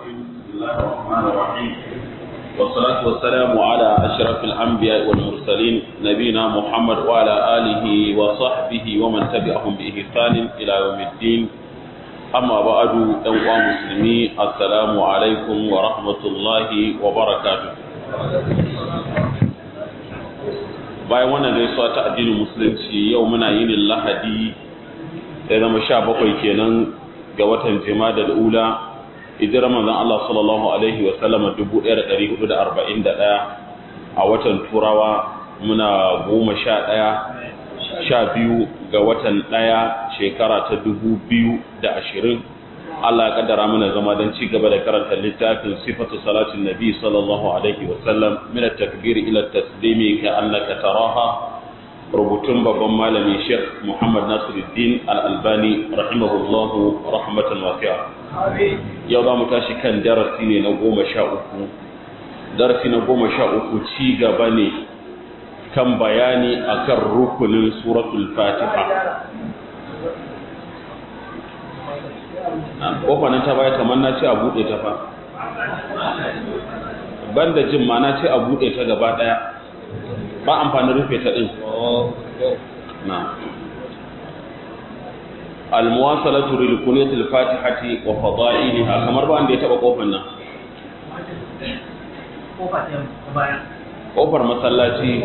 بسم الله الرحمن الرحيم والصلاة والسلام على أشرف الأنبياء والمرسلين نبينا محمد وعلى آله وصحبه ومن تبعهم بإحسان إلى يوم الدين أما بعد أيها المسلمين السلام عليكم ورحمة الله وبركاته bayan wannan gaisuwa ta addinin musulunci yau muna yin lahadi ya zama sha bakwai kenan ga watan jima'a da ula hijirar manzon Allah sallallahu alaihi wa sallam 1441 a watan turawa muna goma sha ɗaya sha biyu ga watan ɗaya shekara ta dubu biyu da ashirin Allah ya kaddara mana zama don ci gaba da karanta littafin sifatu salatin nabi sallallahu alaihi wa sallam min at-takbir ila at-taslimi ka annaka taraha rubutun babban malami Sheikh Muhammad Nasiruddin Al-Albani rahimahullahu rahmatan wasi'a yau za mu tashi kan darasi ne na goma sha uku darasi na goma sha uku ci gaba ne kan bayani akan rukunin suratul fatiha kofa nan ta baya kamar na ce a buɗe ta fa banda jin ma na ce a buɗe ta gaba ɗaya ba amfani rufe ta ɗin na almuwasalatu lil kunutil fatihati wa fadailiha kamar ba wanda ya taba kofar nan kofar masallaci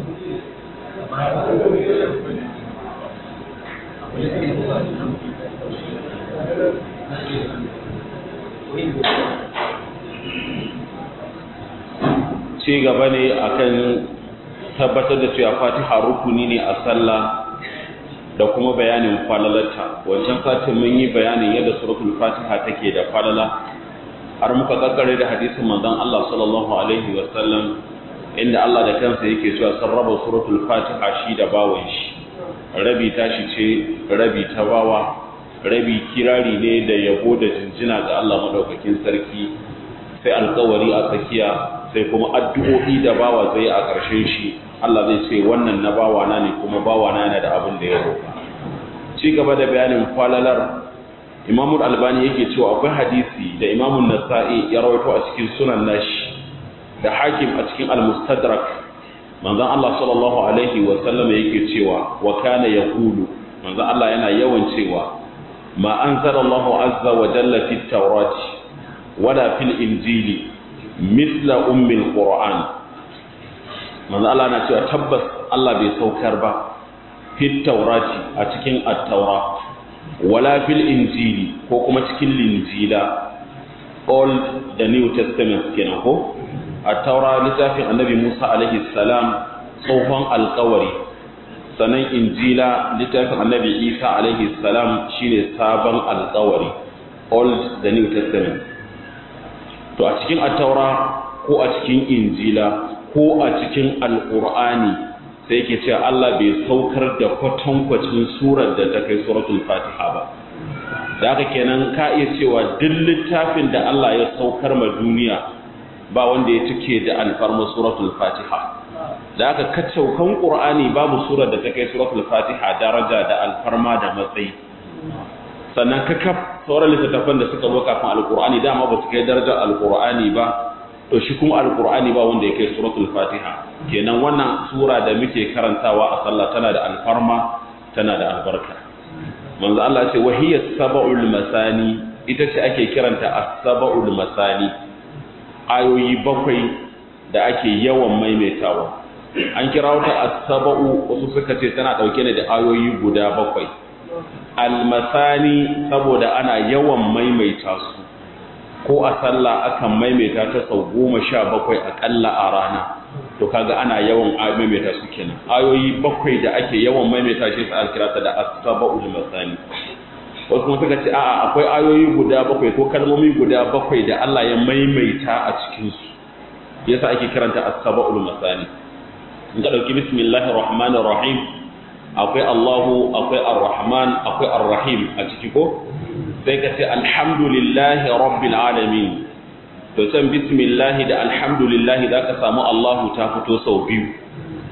ci gaba ne akan tabbatar da cewa fatiha rukuni ne a sallah da kuma bayanin falalarta wancan satin mun yi bayanin yadda suratul fatiha take da falala har muka kakkare da hadisin manzon Allah sallallahu alaihi wa sallam inda Allah da kansa yake cewa sarraba suratul fatiha shi da bawan shi rabi tashi ce rabi ta bawa rabi kirari ne da yabo da jinjina ga Allah madaukakin sarki sai alkawari a tsakiya sai kuma addu'o'i da bawa zai a ƙarshen shi Allah zai ce wannan na bawana ne kuma bawana yana da abin da ya roƙa ci gaba da bayanin falalar Imam Albani yake cewa akwai hadisi da Imam Nasa'i ya rawaito a cikin sunan nashi da Hakim a cikin Al-Mustadrak manzon Allah sallallahu alaihi wa sallam yake cewa wa kana yaqulu manzon Allah yana yawan cewa ma anzala Allahu azza wa jalla fit tawrati wala fil injili mithla ummil qur'an manzo Allah na cewa tabbas Allah bai saukar ba fit taurati a cikin at-taura wala fil injili ko kuma cikin linjila old da new testament kenan ko at-taura littafin annabi Musa alaihi salam tsohon alkawari sannan injila littafin annabi Isa alaihi salam shine sabon alkawari old da new testament to a cikin at-taura ko a cikin injila ko a cikin alƙur'ani sai yake cewa Allah bai saukar da kwatankwacin surar da ta kai suratul fatiha ba da haka kenan ka iya cewa duk littafin da Allah ya saukar ma duniya ba wanda ya cike da alfarma suratul fatiha da haka kacaukan ƙur'ani babu surar da ta kai suratul fatiha daraja da alfarma da matsayi sannan kakaf sauran littattafan da suka zo kafin alƙur'ani dama ba su kai darajar alƙur'ani ba to shi kuma alkur'ani ba wanda ya kai suratul fatiha kenan wannan sura da muke karantawa a sallah tana da alfarma tana da albarka manzo Allah ce wahiya sab'ul masani ita ce ake kiranta as-sab'ul masani ayoyi bakwai da ake yawan maimaitawa an kira wata as-sab'u wasu suka ce tana dauke ne da ayoyi guda bakwai al-masani saboda ana yawan maimaita su ko a sallah akan maimaita ta sau goma sha bakwai aƙalla a rana to kaga ana yawan maimaita su kenan ayoyi bakwai da ake yawan maimaita shi sa kira ta da as-saba'ul masani wasu kuma suka ce a'a akwai ayoyi guda bakwai ko kalmomi guda bakwai da Allah ya maimaita a cikin su yasa ake kiranta as-saba'ul masani in ka dauki bismillahir rahmanir rahim akwai Allahu akwai ar-rahman akwai ar-rahim a ciki ko sai ka ce alhamdulillahi rabbil alamin to can bismillahi da alhamdulillahi za ka samu Allahu ta fito sau biyu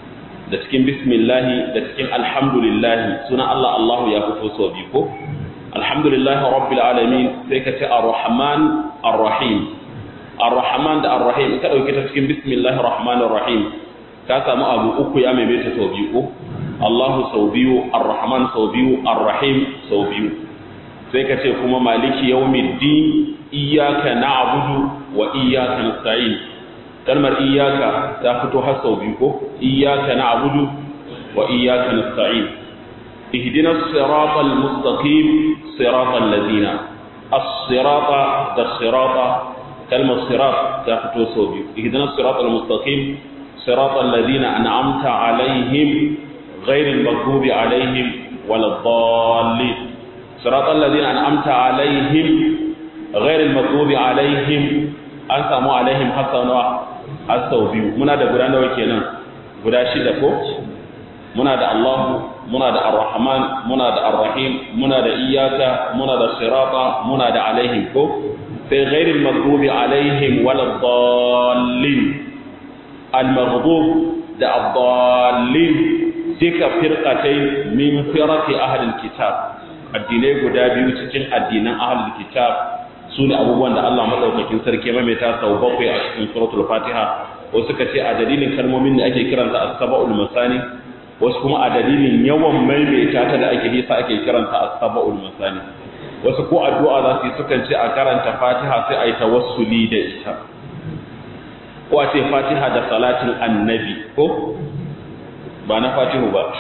da cikin bismillahi da cikin alhamdulillahi suna Allah Allahu ya fito sau biyu ko alhamdulillahi rabbil alamin sai ka ce ar-rahman ar-rahim ar-rahman da ar-rahim ka dauke ta cikin bismillahir rahmanir rahim ka samu abu uku ya maimaita sau biyu ko Allahu sau biyu ar-rahman sau biyu ar-rahim sau biyu sai ka ce kuma maliki yawmiddin iyyaka na'budu wa iyyaka nasta'in kalmar iyyaka ta fito har sau biyu ko iyyaka na'budu wa iyyaka nasta'in ihdinas siratal mustaqim siratal ladina as-sirata da sirata kalmar sirat ta fito sau biyu ihdinas siratal mustaqim siratal ladina an'amta alaihim ghairil maghdubi alaihim waladdallin siratal ladina an'amta alaihim ghairil maghdubi alaihim an samu alaihim hasanawa har sau biyu muna da guda nawa kenan guda shida ko muna da Allah muna da Ar-Rahman muna da Ar-Rahim muna da Iyyaka muna da Sirata muna da alaihim ko sai ghairil maghdubi alaihim waladdallin al-maghdub da ad-dallin duka firqatai min firaqi ahli al-kitab addinai guda biyu cikin addinan ahli al-kitab su ne abubuwan da Allah maɗaukakin sarki maimaita sau bakwai a cikin suratul fatiha wasu suka ce a dalilin kalmomin da ake kiranta as-saba'ul masani wasu kuma a dalilin yawan maimaita ta da ake nisa ake kiranta as-saba'ul masani wasu ko addu'a za su yi sukan ce a karanta fatiha sai a yi tawassuli da ita ko a ce fatiha da salatin annabi ko ba na fatihu ba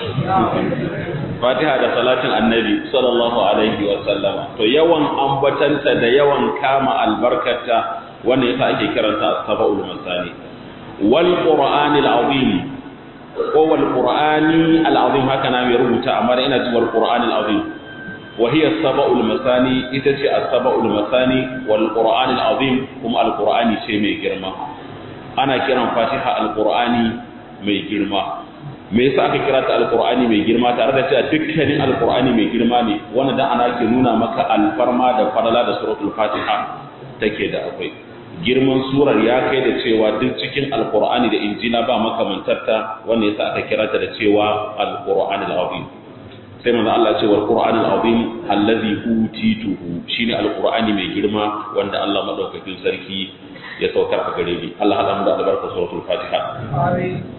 fatiha da salatin annabi sallallahu alaihi wa sallama to yawan ambatanta da yawan kama albarkata wannan yasa ake kiranta as-saba'ul masani wal qur'anil azim ko wal qur'ani al azim haka na mai rubuta amma ina ji wal qur'anil azim wa hiya as-saba'ul masani ita ce as-saba'ul masani wal qur'anil azim kuma al qur'ani ce mai girma ana kiran fatiha al qur'ani mai girma me yasa aka kira ta alqur'ani mai girma tare da cewa dukkanin alqur'ani mai girma ne wannan dan ana ke nuna maka alfarma da farala da suratul fatiha take da akwai girman surar ya kai da cewa duk cikin alqur'ani da injila ba makamantarta wannan yasa aka kira ta da cewa alqur'ani alazim sai manzo Allah ce wal qur'ani alazim allazi utituhu shine alqur'ani mai girma wanda Allah madaukakin sarki ya saukar a gare ni Allah hada mu da albarkar suratul fatiha amin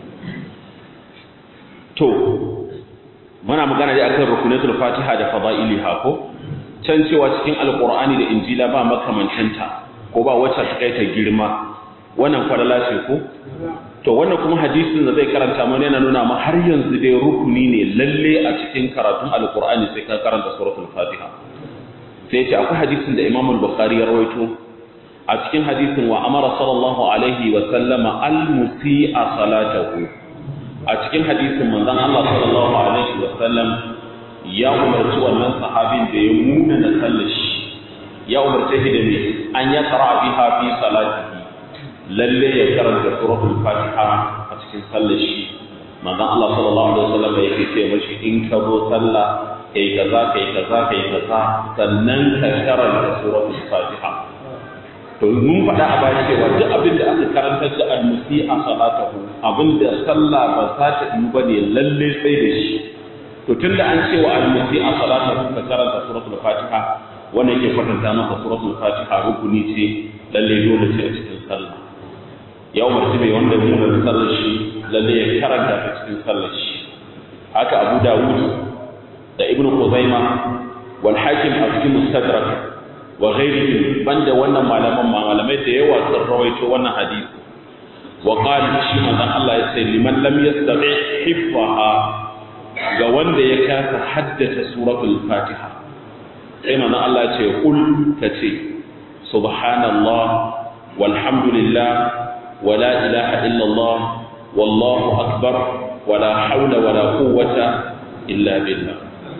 to muna magana dai akan rukunatul fatiha da fada'iliha ko can cewa cikin alqur'ani da injila ba makamantanta ko ba wacce ta kai ta girma wannan falala ce ko to wannan kuma hadisin da zai karanta mana yana nuna ma har yanzu dai rukuni ne lalle a cikin karatun alqur'ani sai ka karanta suratul fatiha sai ce akwai hadisin da imam al-bukhari ya rawaito a cikin hadisin wa amara sallallahu alaihi wa sallama al-musi'a salatahu a cikin hadisin manzon Allah sallallahu alaihi wa sallam ya umarci wannan sahabin da ya muna na sallashi ya umarce shi da me an ya qara biha fi salatihi lalle ya karanta suratul fatiha a cikin sallashi manzon Allah sallallahu alaihi wa sallam yake ce mashi in ka zo sallah kai kaza kai kaza kai kaza sannan ka karanta suratul fatiha to mun faɗa a baya cewa duk abin da aka karantar da almusi a salatahu abin da sallah ba za ta yi ba ne lalle sai da shi to tun da an ce wa almusi a salatahu ka karanta suratul fatiha wanda yake kwatanta maka suratul fatiha rukuni ce lalle dole ce a cikin sallah ya umarci mai wanda mu da sallar shi lalle ya karanta ta cikin sallar shi haka abu dawud da ibnu khuzaima wal hakim a cikin mustadrak wa ghairihim banda wannan malaman malamai da yawa sun rawaito wannan hadisi wa qala shi manzon Allah ya ce liman lam yastati hifzaha ga wanda ya kasa haddace suratul fatiha sai manzon Allah ya ce kul kace subhanallah walhamdulillah wa la ilaha illallah wallahu akbar wala hawla wala quwwata illa billah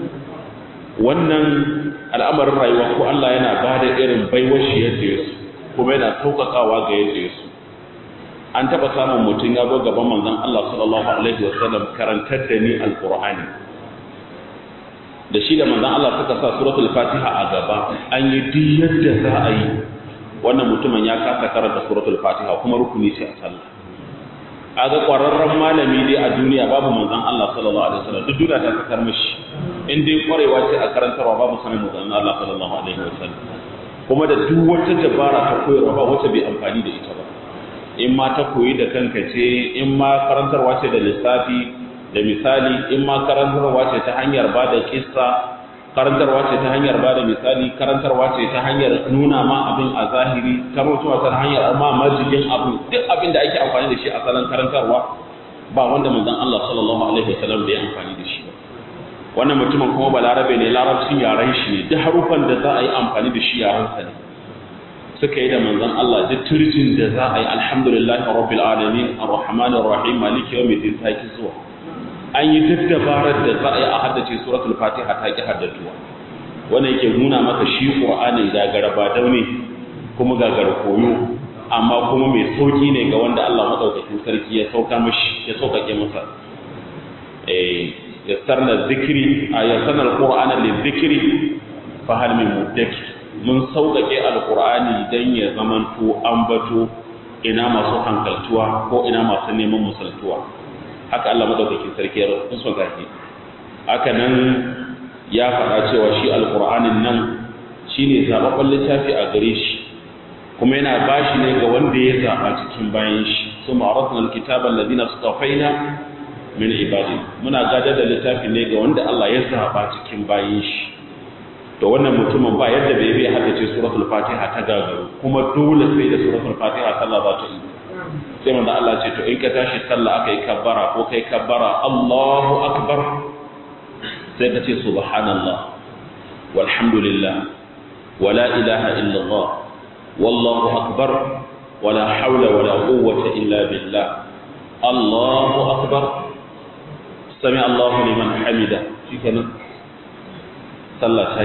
wannan al'amarin rayuwa ko Allah yana ba da irin baiwar shi yadda ya su kuma yana sauƙaƙawa ga yadda ya su an taɓa samun mutum ya zo gaban manzon Allah sallallahu alaihi wasallam karantar da ni alqur'ani da shi da manzon Allah suka sa suratul fatiha a gaba an yi duk yadda za a yi wannan mutumin ya kasa karanta suratul fatiha kuma rukuni ce a sallah a ga ƙwararren malami dai a duniya babu manzon Allah sallallahu alaihi wasallam duk duniya ta sakar mashi in dai ƙwarewa ce a karantarwa babu sanin manzon Allah sallallahu alaihi wasallam kuma da duk wata dabara ta koyarwa ba wata bai amfani da ita ba in ma ta koyi da kanka ce in ma karantarwa ce da lissafi da misali in ma karantarwa ce ta hanyar ba da kissa karantarwa ce ta hanyar ba da misali karantarwa ce ta hanyar nuna ma abin a zahiri karantarwa ta hanyar ma majigin abin duk abin da ake amfani da shi a salon karantarwa ba wanda manzon Allah sallallahu alaihi wasallam bai amfani da shi ba wannan mutumin kuma balarabe ne larabcin yaren shi ne duk harufan da za a yi amfani da shi yaren sa ne suka yi da manzon Allah duk turjin da za a yi alhamdulillahi rabbil alamin arrahmanir rahim maliki yawmiddin saki zuwa an yi duk dabarar da za a yi a haddace suratul fatiha ta ki haddatuwa wannan yake nuna maka shi qur'ani ga garaba daune kuma ga koyo amma kuma mai sauki ne ga wanda Allah madaukakin sarki ya sauka mashi ya saukake masa eh yassarna dhikri ayatsana alqur'ana lidhikri fa hal min mudakkir mun sauƙaƙe alqur'ani dan ya zamanto ambato ina masu hankaltuwa ko ina masu neman musaltuwa haka Allah madaukakin sarki ya rasu sun gashi haka nan ya faɗa cewa shi alqur'anin nan shine zababban littafi a gare shi kuma yana bashi ne ga wanda ya zaba cikin bayan shi summa aradna alkitaba alladhina istafaina min ibadi muna gadar da littafi ne ga wanda Allah ya zaba cikin bayan shi to wannan mutumin ba yadda bai bai haddace suratul fatiha ta gagaru kuma dole sai da suratul fatiha sallah za ta yi sai manzo Allah ce to in ka tashi sallah akai kabbara ko kai kabbara Allahu akbar sai ka ce subhanallah walhamdulillah wala ilaha illallah wallahu akbar wala hawla wala quwwata illa billah Allahu akbar sami Allahu liman hamida shikenan sallah sai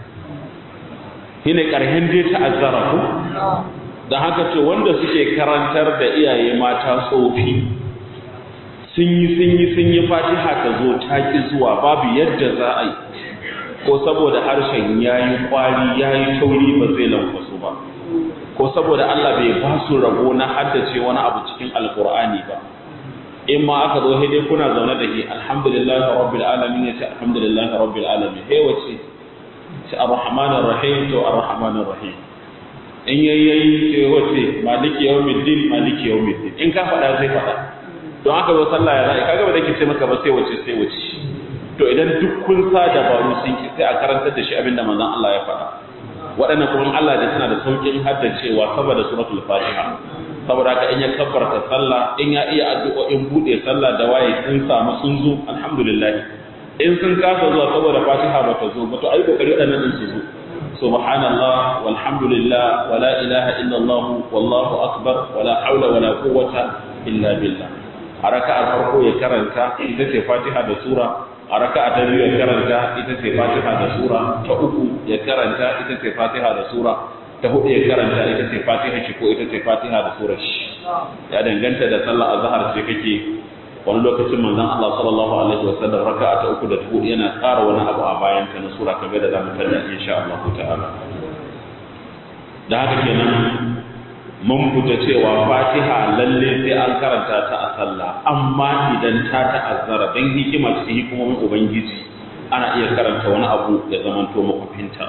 shine karhen dai ta'azzara ko da haka ce wanda suke karantar da iyaye mata tsofi sun yi sun yi sun yi fatiha ta zo ta ki zuwa babu yadda za a yi ko saboda harshen ya yi kwari ya yi tauri ba zai lankwaso ba ko saboda Allah bai ba su rabo na haddace wani abu cikin alkur'ani ba in ma aka zo dai kuna zaune da shi alhamdulillah rabbil alamin ya ce alhamdulillah rabbil alamin he wace ce arrahmanir rahim to arrahmanir rahim in yayyayi ce wace maliki yawmiddin maliki yawmiddin in ka faɗa sai faɗa don haka zo sallah ya za'i kaga ba da ke ce maka ba sai wace sai wace to idan duk kun sa dabaru sun ki sai a karantar da shi abinda manzon Allah ya faɗa waɗannan kuma Allah da suna da saukin haddacewa saboda suratul fatiha saboda haka in ya kabbarta sallah in ya iya addu'o'in bude sallah da waye sun samu sun zo alhamdulillah in sun kasa zuwa saboda fatiha ba ta zo ba to ai kokari waɗannan din su zo subhanallah walhamdulillah wala ilaha illallah wallahu akbar wala haula wala quwwata illa billah a raka'ar farko ya karanta ita ce fatiha da sura a raka'a ta biyu ya karanta ita ce fatiha da sura ta uku ya karanta ita ce fatiha da sura ta hudu ya karanta ita ce fatiha shi ko ita ce fatiha da surar shi ya danganta da sallah azhar ce kake wani lokacin manzon Allah sallallahu alaihi wasallam raka'a ta uku da ta hudu yana ƙara wani abu a bayan ta na sura kamar da zamu tada insha Allah ta'ala da haka kenan mun fita cewa fatiha lalle sai an karanta ta a sallah amma idan ta ta'azzara dan hikima cikin hikimomin ubangiji ana iya karanta wani abu ya zamanto makufinta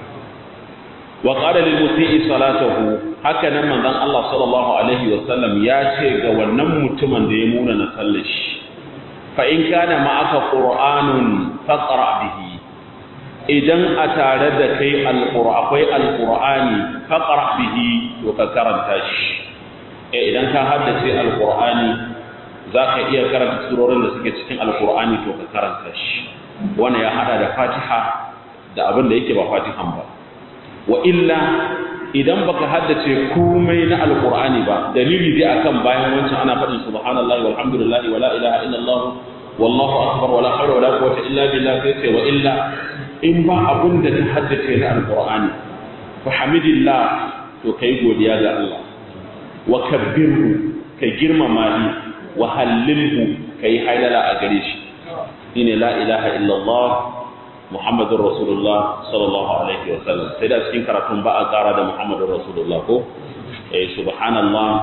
wa qala lil musii salatahu haka nan manzon Allah sallallahu alaihi wa sallam ya ce ga wannan mutumin da ya muna na sallar shi fa in kana ma'aka qur'anun faqra bihi idan a tare da kai alqur'ani akwai alqur'ani faqra bihi to ka karanta shi eh idan ka haddace alqur'ani zaka iya karanta surorin da suke cikin alqur'ani to ka karanta shi wannan ya hada da fatiha da abin da yake ba fatihan ba wa illa idan baka haddace komai na alqur'ani ba dalili dai akan bayan wancan ana faɗin subhanallahi walhamdulillahi wala ilaha illallah wallahu akbar wala hawla wala quwwata illa billah sai ce wa illa in ba abun da ka haddace na alqur'ani fa hamidillah to kai godiya ga Allah wa kabbirhu ka girmama shi wa hallilhu kai hailala a gare shi shine la ilaha illallah Muhammadun Rasulullah sallallahu alaihi wa sallam sai da cikin karatun ba a ƙara da Muhammadun Rasulullah ko eh subhanallah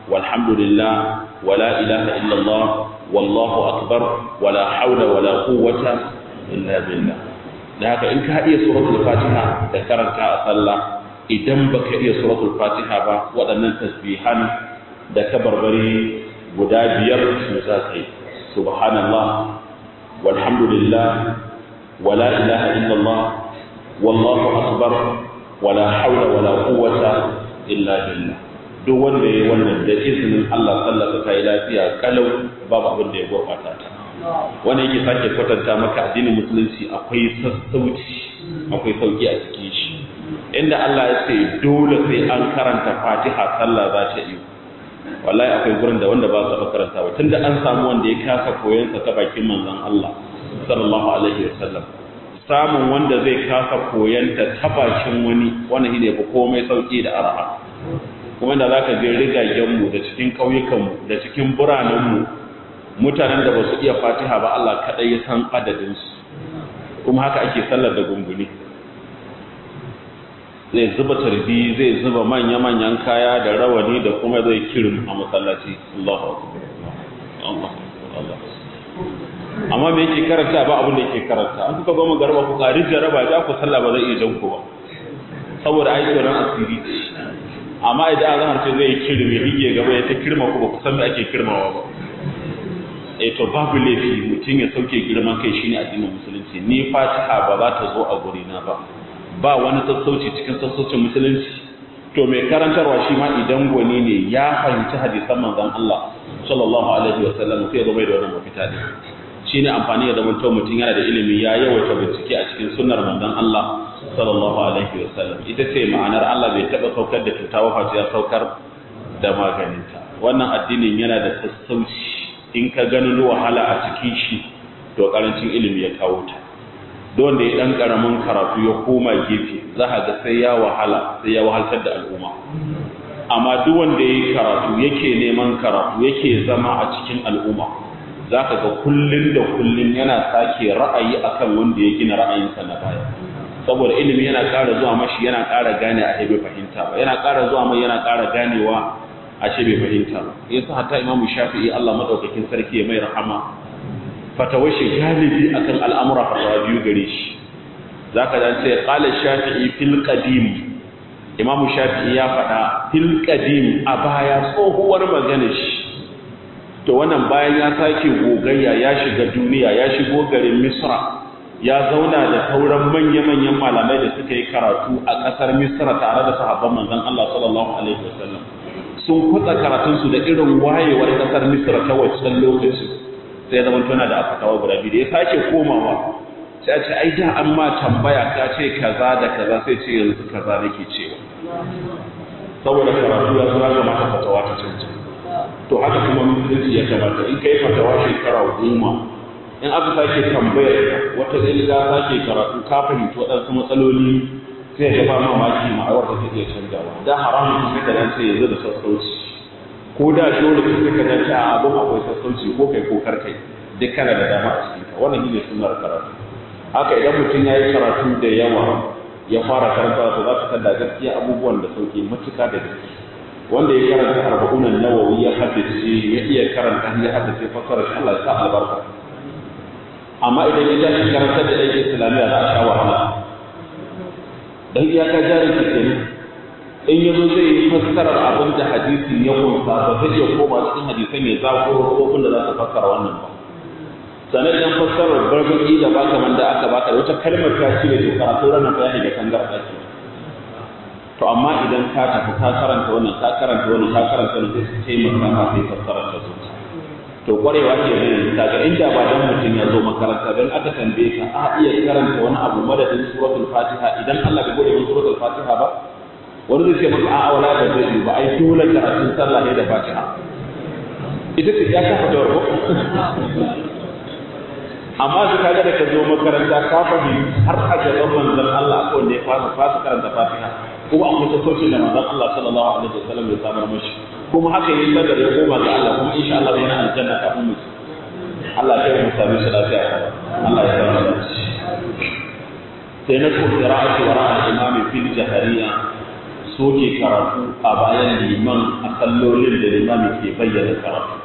walhamdulillah wala ilaha illallah wallahu akbar wala haula wala quwwata illa billah da haka in ka iya suratul fatiha da karanta a sallah idan baka iya suratul fatiha ba waɗannan tasbihan da kabarbari guda biyar su za ka yi subhanallah walhamdulillah wala ilaha illallah wallahu akbar wala haula wala quwwata illa billah duk wanda yayi wannan da izinin Allah sallata ta yi lafiya kalau babu abin da ya gurbata ta wanda yake sake kwatanta maka addinin musulunci akwai sassauci akwai sauki a cikin shi inda Allah ya ce dole sai an karanta Fatiha sallah za ta yi wallahi akwai gurin da wanda ba su karanta ba tunda an samu wanda ya kasa koyon sa ta bakin manzon Allah sallallahu alaihi wasallam samun wanda zai kasa koyon ta ta bakin wani wannan shine ba komai sauki da arha kuma da zaka je rigagen mu da cikin kauyukan mu da cikin biranen mu mutanen da ba su iya Fatiha ba Allah kadai ya san adadin su kuma haka ake sallar da gunguni zai zuba tarbi zai zuba manya-manyan kaya da rawani da kuma zai kirin a masallaci Allahu akbar Allahu akbar amma me yake karanta ba abin da yake karanta an kuka goma garba ku kari jaraba ja ku sallah ba zai iya jan ku ba saboda ai tsoron asiri amma idan azhar ce zai kirin ya hige gaba ya ta kirma ku ba ku san me ake kirmawa ba eh to babu laifi mutum ya sauke girman kai shine addinin musulunci ni fatiha ba za ta zo a guri na ba ba wani sassauci cikin sassaucin musulunci to mai karantarwa shi ma idan gwani ne ya fahimci hadisan manzon Allah sallallahu alaihi wa sallam sai ya zama da wannan mafita ne shine amfani da zaman to mutum yana da ilimi ya yawaita bincike a cikin sunnar manzon Allah sallallahu alaihi wa sallam ita ce ma'anar Allah bai taba saukar da cuta ba face ya saukar da maganinta wannan addinin yana da sassauci in ka ganin wahala a cikin shi to karancin ilimi ya kawo ta don da ya dan karamin karatu ya koma gefe za ga sai ya wahala sai ya wahaltar da al'umma amma duk wanda ya karatu yake neman karatu yake zama a cikin al'umma za ka ga kullun da kullun yana sake ra'ayi akan wanda ya gina ra'ayinsa na baya saboda ilimi yana ƙara zuwa mashi yana ƙara gane a bai fahimta ba yana ƙara zuwa mai yana ƙara ganewa a bai fahimta ba yasa hatta imamu shafi'i Allah madaukakin sarki ya mai rahama fatawar shi galibi akan al'amura fatawa biyu gare shi za ka dan ce ƙala shafi'i fil qadim imamu shafi'i ya faɗa fil qadim a baya tsohuwar magana shi to wannan bayan ya sake gogayya ya shiga duniya ya shigo garin misra ya zauna da sauran manya-manyan malamai da suka yi karatu a ƙasar misra tare da sahabban manzon Allah sallallahu alaihi wasallam sun kutsa karatunsu da irin wayewar ƙasar misra ta wancan lokacin sai zama tana da afatawa guda biyu da ya sake komawa sai a ce ai da an ma tambaya ka ce kaza da kaza sai ce yanzu kaza nake cewa saboda karatu ya zura ga mata fatawa ta cancan to haka kuma musulunci ya kamata in kai fatawa shekara goma in aka sake tambayar wata dalila sake karatu ka fahimci waɗansu matsaloli sai ga ba mamaki ma'awar da take canjawa da haramun kuma da nan sai yanzu da sassauci ko da dole ka suka ga ta abin akwai sassauci ko kai ko kar kai duk kana da dama a cikin ka wannan shine sunnar karatu haka idan mutum ya yi karatu da yawa ya fara karanta to za ka tada gaskiya abubuwan da sauke matuka da gaske wanda ya karanta arba'unan nawawi ya haddace ya iya karanta ya haddace fasara shi Allah ya sa albarka amma idan ya tashi karanta da ɗan islamiyya za a sha wahala dan iyaka jarin ke kenan in yazo zai yi fassarar abin da hadisin ya kunsa ba zai iya koma cikin hadisan ya zakuro rubutun da za su fassara wannan ba sannan idan fassarar barbaki da baka man da aka baka da wata kalmar ta shi ne to karatu ranar ta yake da kangar ake to amma idan ka tafi ka karanta wannan ka karanta wannan ka karanta wannan sai su taimaka ma sai fassarar ta zuci to kwarewa ce ne kaga inda ba dan mutum ya zo makaranta dan aka tambaye ka a iya karanta wani abu madadin suratul fatiha idan Allah bai gode min suratul fatiha ba wani zai ce maka a'a wala da zai ba ai dole karatun sallah ne da fatiha ita ce ya kafa da warko amma su kaga da ka zo makaranta ka fahimci har a gaban manzon Allah ko ne fasa fasa karanta fatiha kuma akwai sassauci da manzon Allah sallallahu alaihi wasallam ya samar mashi kuma haka yin sadar ya koma ga Allah kuma insha Allah yana aljanna kafin mu Allah ya mu sami shi lafiya Allah ya samu sai na ko qira'ati wara al-imami fil jahariya soke karatu a bayan liman a sallolin da limami ke bayyana karatu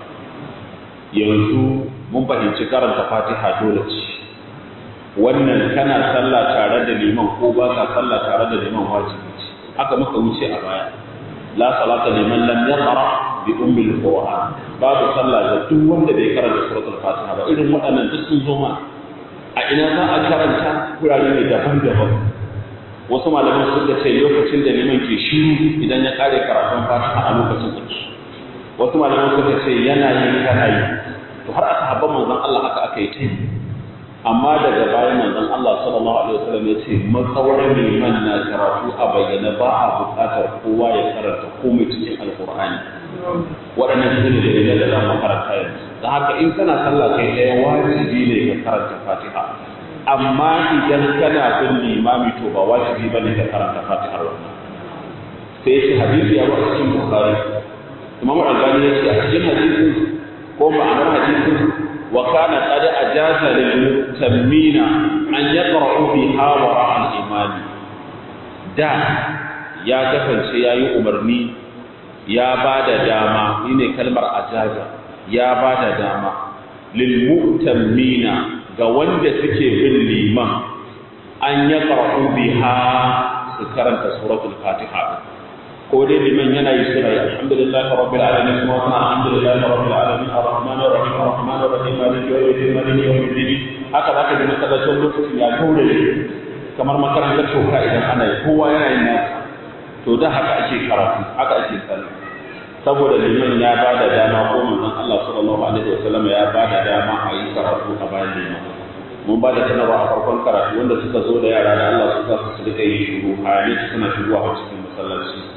yanzu mun fahimci karanta fatiha dole ce wannan kana sallah tare da liman ko ba ka sallah tare da liman wajibi ce haka muka wuce a baya la salata liman lam yaqra bi ummi alquran babu sallah da duk wanda bai karanta suratul fatiha ba irin waɗannan duk sun zo ma a ina za a karanta kurare ne daban-daban wasu malaman suka ce lokacin da liman ke shiru idan ya kare karatun fatiha a lokacin ake wasu malaman suka ce yana yin kana yi to har aka habban manzon Allah haka aka yi ta amma daga bayan manzon Allah sallallahu alaihi wasallam ya ce matsawar liman na karatu a bayyana ba a buƙatar kowa ya karanta komai cikin alkur'ani waɗannan su ne dalilan da za mu karanta yanzu da haka in kana sallah kai ɗaya wajibi ne ka karanta fatiha amma idan kana bin limami to ba wajibi ba ne ka karanta fatihar wannan sai ya ce hadisi ya ba a cikin bukhari imam albani ya ce a cikin hadisin ko ma'anar hadisin وكان قد أجاز للمتمين أن يقرأوا بها وراء الإمام دا يا كفن سياي أمرني يا بعد داما إني كلمة أجاز يا بعد داما للمؤتمين قوند سكي بالليمان أن يقرأوا بها سكرنت سورة الفاتحة ko dai liman yana yi suna yi alhamdulillah rabbil alamin kuma kuma alhamdulillah rabbil alamin arrahmanir rahim arrahmanir rahim maliki yawmiddin maliki yawmiddin haka zaka ji masallacin lokacin ya gaure kamar makarantar toka idan ana yi kowa yana yin nasa to da haka ake karatu haka ake sallah saboda liman ya ba da dama ko manzon Allah sallallahu alaihi wasallam ya ba da dama a yi karatu a bayan liman mun ba da sanarwa a farkon karatu wanda suka zo da yara da Allah suka su rika yin shiru hayani suna shigowa a cikin masallaci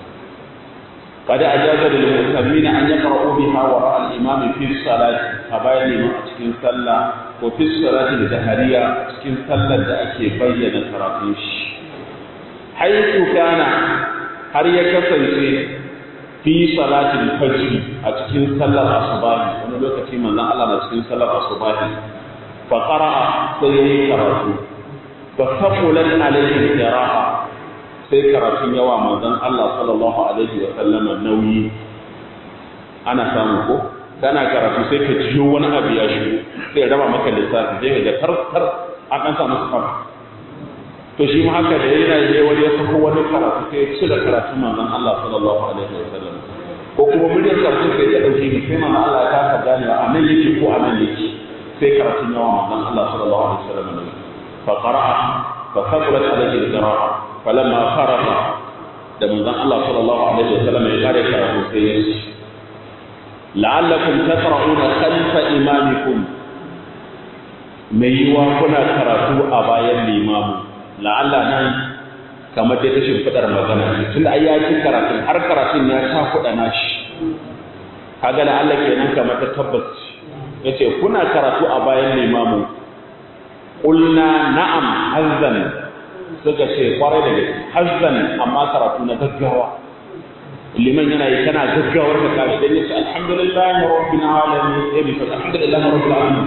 قد أجاز للمؤتمين أن يقرأوا بها وراء الإمام في الصلاة أبايا لما أتكين صلى وفي الصلاة الجهرية أتكين صلى أكي بين كراتيش حيث كان هل يكسر في صلاة الفجر أتكين صلى الأصباح وأنا لو كتير من الله أتكين صلى الأصباح فقرأ سيئي كراتو فثقلت عليه القراءة sai karatun yawa manzon Allah sallallahu alaihi wa sallama nauyi ana samu ko kana karatu sai ka jiyo wani abu ya shigo sai ya raba maka lissafi sai ka ga tar tar an dan samu sufar to shi ma haka da yana je wani ya sako wani karatu sai ya cire karatun manzon Allah sallallahu alaihi wa sallam ko kuma muryar karatu sai ta dauke ni sai manzon Allah ya kasa ganewa a nan yake ko a nan yake sai karatun yawa manzon Allah sallallahu alaihi wa sallam fa qara'a fa thaqulat alaihi al-qira'a falamma faraga da manzon Allah sallallahu alaihi wasallam ya kare karatu sai ya ce la'allakum taqra'una khalfa imamikum mai yiwa kuna karatu a bayan limamu la'alla nan kamar dai ta shimfiɗar magana tun da ya ci karatun har karatun ya ta kuɗa nashi kaga la'alla kenan kamar ta tabbas yace kuna karatu a bayan limamu qulna na'am hazzan suka ce kwarai da gaske hazzan amma karatu na gaggawa liman yana yi kana gaggawar ka kare dan yace alhamdulillahi rabbil alamin ya bi alhamdulillahi rabbil alamin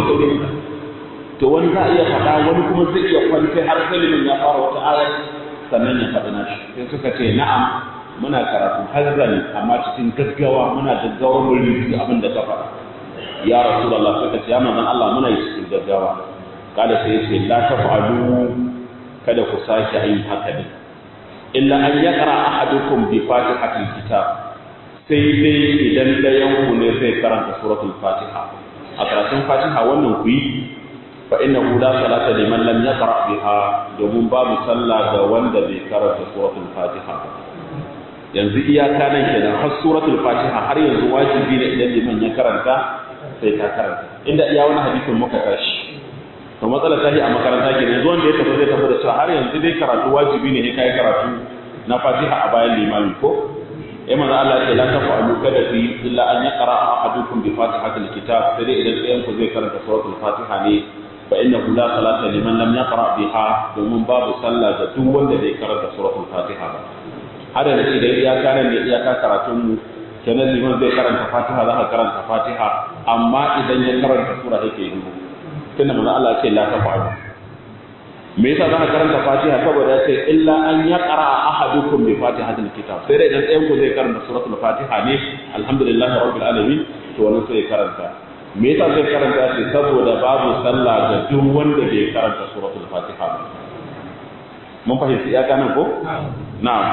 to wani za iya faɗa wani kuma zai iya kwanta har sai liman ya fara wata aya sannan ya faɗi nashi sai suka ce na'am muna karatu hazzan amma cikin gaggawa muna gaggawar mu rubuta abin da ka faɗa ya rasulullah suka ce ya manzon Allah muna yi cikin gaggawa kada sai ya ce la taf'alu kada ku sake yin haka ne illa an yaqra ahadukum bi fatihatil kitab sai dai idan dayan ku ne zai karanta suratul fatiha a karatun fatiha wannan ku yi fa innahu la salata liman lam yaqra biha domin babu sallah ga wanda bai karanta suratul fatiha yanzu iyaka nan kenan har suratul fatiha har yanzu wajibi ne idan liman ya karanta sai ka karanta inda iya wani hadisin muka tashi to matsalar tashi a makaranta ke yanzu wanda ya tafi zai tafi da cewa har yanzu dai karatu wajibi ne kai karatu na fatiha a bayan limami ko ya manzo Allah ya ce la tafa'alu kada fi illa an yaqra ahadukum bi fatihatil kitab sai dai idan ɗayan ku zai karanta suratul fatiha ne fa innahu la salata liman lam yaqra biha domin babu sallah ga duk wanda bai karanta suratul fatiha ba hada da idan iyaka nan ne iyaka karatun mu kenan liman zai karanta fatiha za ka karanta fatiha amma idan ya karanta sura yake yi tunda manzo Allah ce la tafa'alu me yasa za ka karanta fatiha saboda ya ce illa an ya qara ahadukum bi fatihatil kitab sai dai idan ɗayan ku zai karanta suratul fatiha ne alhamdulillahi rabbil alamin to wannan sai ya karanta me yasa zai karanta shi saboda babu sallah ga duk wanda bai karanta suratul fatiha ba mun fahimci ya kana ko na'am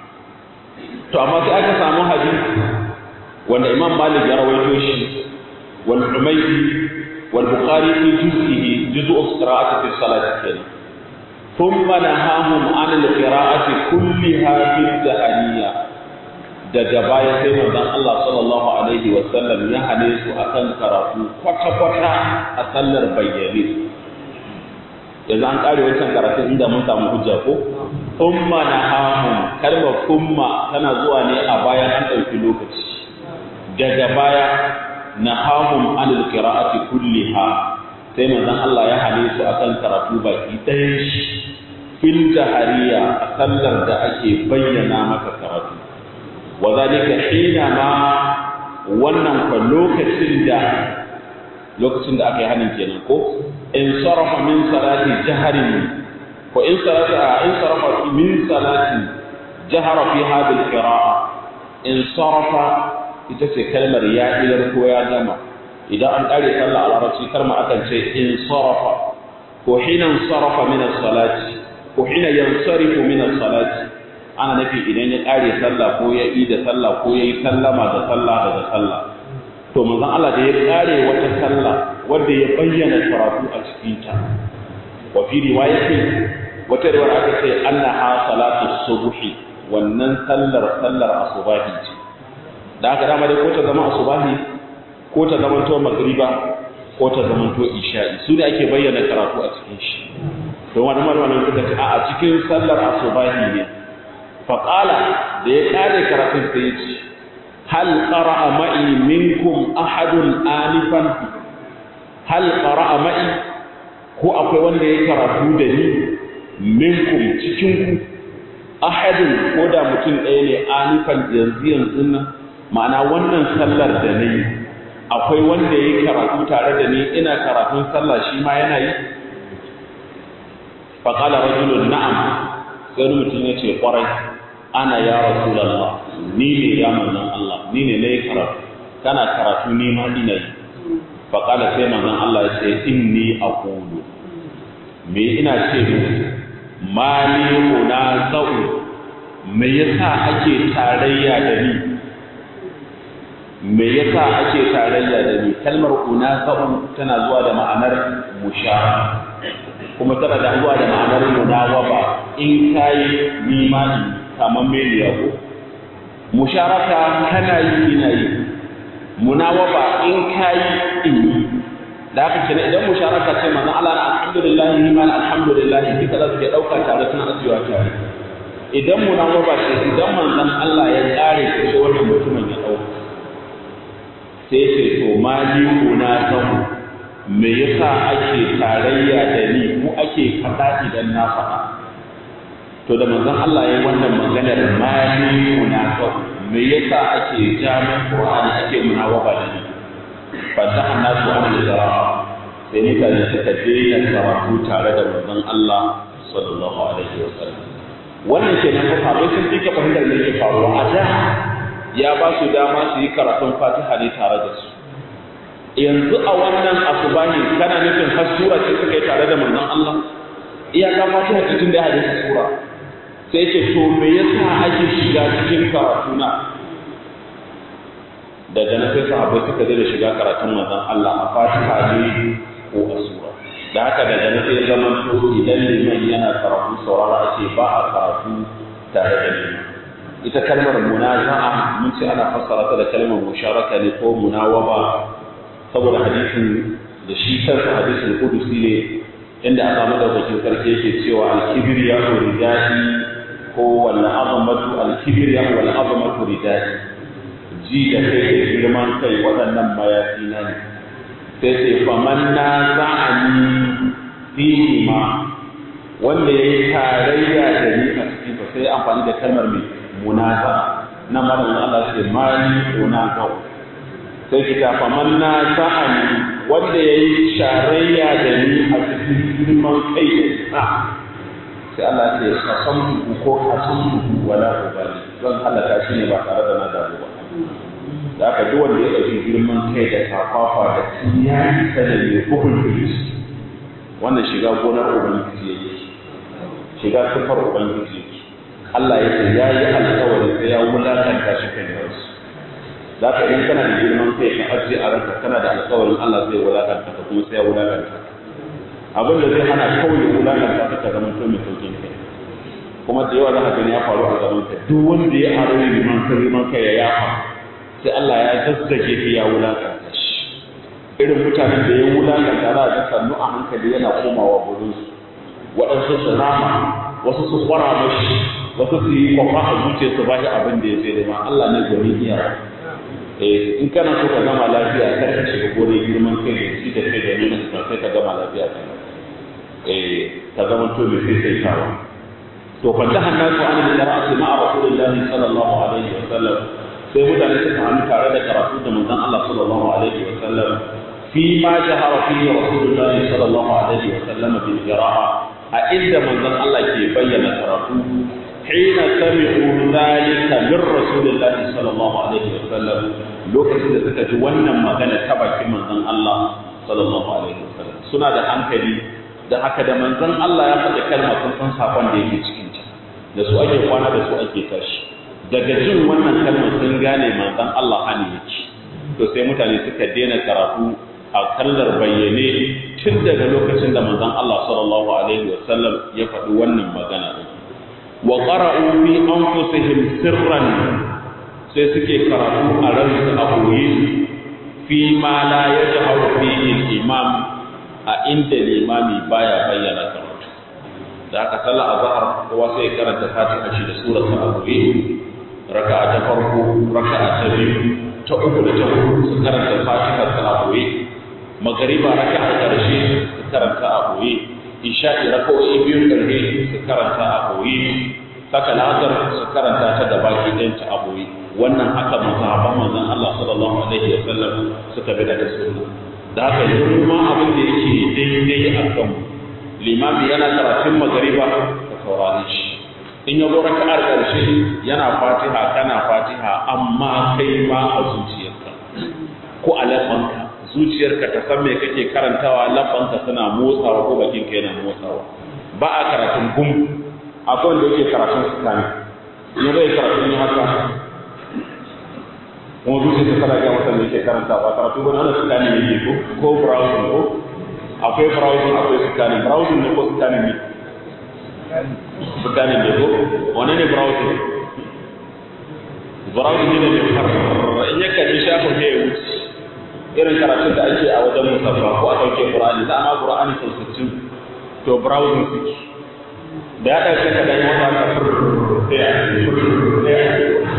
to amma sai aka samu hadisi wanda imam malik ya rawaito shi wal umaydi wal bukhari fi juz'ihi juz'u qira'ati fi salati kenan thumma nahahum an al qira'ati kulliha fi dahaniya daga baya sai manzon Allah sallallahu alaihi wa sallam ya hane su akan karatu kwata kwata a sallar bayyane yanzu an kare wancan karatun inda mun samu hujja ko thumma nahahum kalmar thumma tana zuwa ne a bayan an ɗauki lokaci daga baya nahahum anil qira'ati kulliha sai manzon Allah ya hane su akan karatu baki ɗayan shi fil jahariya a sallar da ake bayyana maka karatu wa zalika hina ma wannan fa lokacin da lokacin da aka yi hanin kenan ko in sarafa min salati jaharin ko in sarata in sarafa min salati jahara fi hadhihi qira'a in sarafa ita ce kalmar ya ilar ko ya gama idan an kare sallah a larabci kalma akan ce in sarafa ko hina sarafa min salati ko hina yansarifu min salati ana nufi idan ya kare sallah ko ya yi da sallah ko ya yi sallama da sallah daga sallah to manzon Allah da ya kare wata sallah wanda ya bayyana karatu a cikin ta wa fi riwayati wata riwaya aka ce annaha salatu subhi wannan sallar sallar asubahi ce da haka dama dai ko ta zama asubahi ko ta zama to magriba ko ta zama to isha'i su ne ake bayyana karatu a cikin shi don wani malamin suka ce a cikin sallar asubahi ne faƙala da ya ƙare karatun sai ya ce hal qara'a ma'i minkum ahadun anifan hal qara'a ma'i ko akwai wanda ya karatu da ni minkum cikin ku ahadun ko da mutum ɗaya ne anifan yanzu yanzu nan ma'ana wannan sallar da na yi akwai wanda ya karatu tare da ni ina karatun sallah shi ma yana yi faƙala rajulun na'am sai mutum ya ce ƙwarai ana ya rasulallah ni ne ya manzon Allah ni ne na yi karatu kana karatu ni ma ina yi faƙala sai manzon Allah ya ce inni aqulu me ina ce musu mali unaza'u me yasa ake tarayya da ni me yasa ake tarayya da ni kalmar unaza'u tana zuwa da ma'anar mushara kuma tana da zuwa da ma'anar munawaba in kayi nimani kamar meliya ko musharaka kana yi ina yi munawaba in kayi in yi da haka kenan idan musharaka ce manzo Allah na alhamdulillah ni ma alhamdulillah duka za su ke dauka tare suna ajiyewa tare idan munawaba ce idan manzon Allah ya kare ko sai wannan mutumin ya dauka sai ce to mali una zamu me yasa ake tarayya da ni ko ake faɗa idan na faɗa to da manzon Allah ya wannan maganar mali munafiq me yasa ake jami'in Qur'ani ake munawaba da ni fataha nasu an al-qira'a sai mutane suka daina karatu tare da manzon Allah sallallahu alaihi wasallam wannan kenan fa sabai sun fika fahimtar me yake faruwa a da ya ba su dama su yi karatun Fatiha ne tare da su yanzu a wannan asubahi kana nufin har sura ce suka yi tare da manzon Allah iyaka fatiha cikin da ya hadisi sura sai ce to me yasa ake shiga cikin karatu na daga nan sai sahabbai suka da shiga karatun manzon Allah a fatiha ne ko a sura da haka daga nan sai zama to idan liman yana karatu saurara ake ba a karatu tare da liman ita kalmar munaza'a mun ce ana fassara ta da kalmar musharaka ne ko munawaba saboda hadisin da shi kansa hadisin kudusi ne inda aka madaukakin sarki yake cewa alkibriya ko ridai ko wal azamatu alkibriya wal azamatu ridai ji da kai da girman kai waɗannan mayafi na ne sai ce faman na za'ani fihi ma wanda ya yi tarayya da ni a cikin sai amfani da kalmar mai munaza na malamin Allah ce mali munaza sai ki ta faman na sa'ani wanda ya yi sharayya da ni a cikin girman kai da isa sai Allah ce ka san buhu ko ka san buhu wala ubali zan halaka shi ne ba tare da na damu ba da aka duk wanda ya ɗauki girman kai da kafafa da ya isa da mai hukun iblis wannan shiga gonar ubangiji yake shiga sifar ubangiji yake Allah ya ce ya yi alkawari sai ya wulakanta shi kan yarsu za ka in kana da girman kai ka ajiye a ranka kana da alkawarin Allah zai wulakanta ka kuma sai ya wulakanta abin da zai hana kawai ya wulakanta ka ka zama to mai saukin kai kuma da yawa za ka gani ya faru a gaban ka duk wanda ya aro liman kai liman kai ya yafa sai Allah ya zazzage shi ya wulakanta shi irin mutanen da ya wulakanta za a ga sannu a hankali yana komawa gurin su waɗansu su rama wasu su kwara mashi wasu su yi kwafa a zuciya su ba shi abin da ya sai da ma Allah ne gwani iya eh in kana so ka gama lafiya kar ka shiga gore girman kai da shi da kai da nuna ka sai ka gama lafiya kai eh ka zama to mai sai sai tawa to fa da hannu ko an da ra'asi ma'a rasulullahi sallallahu alaihi wa sallam sai mutane suka hannu tare da karatu da manzon Allah sallallahu alaihi wa sallam fi ma jahara fihi rasulullahi sallallahu alaihi wa sallam bil qira'a a inda manzon Allah ke bayyana karatu حين سمعوا ذلك من رسول الله صلى الله عليه وسلم lokacin da suka ji wannan magana ta bakin manzon Allah sallallahu alaihi wasallam suna da hankali da haka da manzon Allah ya faɗi kalma sun san sakon da yake cikin ta da su ake kwana da su ake tashi daga jin wannan kalmar sun gane manzon Allah hani yake to sai mutane suka daina karatu a kallar bayyane tun daga lokacin da manzon Allah sallallahu alaihi wasallam ya faɗi wannan magana din wa qara'u fi anfusihim sirran sai suke karatu a ransu a koyi fi ma la yajharu fihi al-imam a inda limami baya bayyana karatu da aka sallah azhar kowa sai karanta fatiha shi da surar sa a koyi raka'a ta farko raka'a ta biyu ta uku da ta hudu su karanta fatiha sa a koyi magariba raka'a karshe su karanta a koyi isha'i raka'o'i biyu karfe su karanta a koyi saka lazar su karanta ta da baki ɗayanta a koyi wannan haka mazhaban manzon Allah sallallahu alaihi wa sallam suka bi daga sunna da haka yanzu ma abin da yake daidai a kan limami yana karatun magariba ka saurare shi in ya zo raka'ar ƙarshe yana fatiha kana fatiha amma kai ma a zuciyarka ko a lafanka zuciyarka ta san me kake karantawa lafanka suna motsawa ko bakin ka yana motsawa ba a karatun gum akwai wanda yake karatun sukani in zai karatun yi haka kuma zuciya ta kana ga masa me yake karanta ba karatu ba ana sukani ne ke ko ko browsing ko akwai browsing akwai sukani browsing ne ko sukani ne sukani ne ko wane ne browsing browsing ne ne har in ya kalli shafin ya wuce irin karatun da ake a wajen musabba ko a sauke qur'ani za a ma qur'ani sau sittin to browsing suke da ya ɗauke ka dan wata ka sai a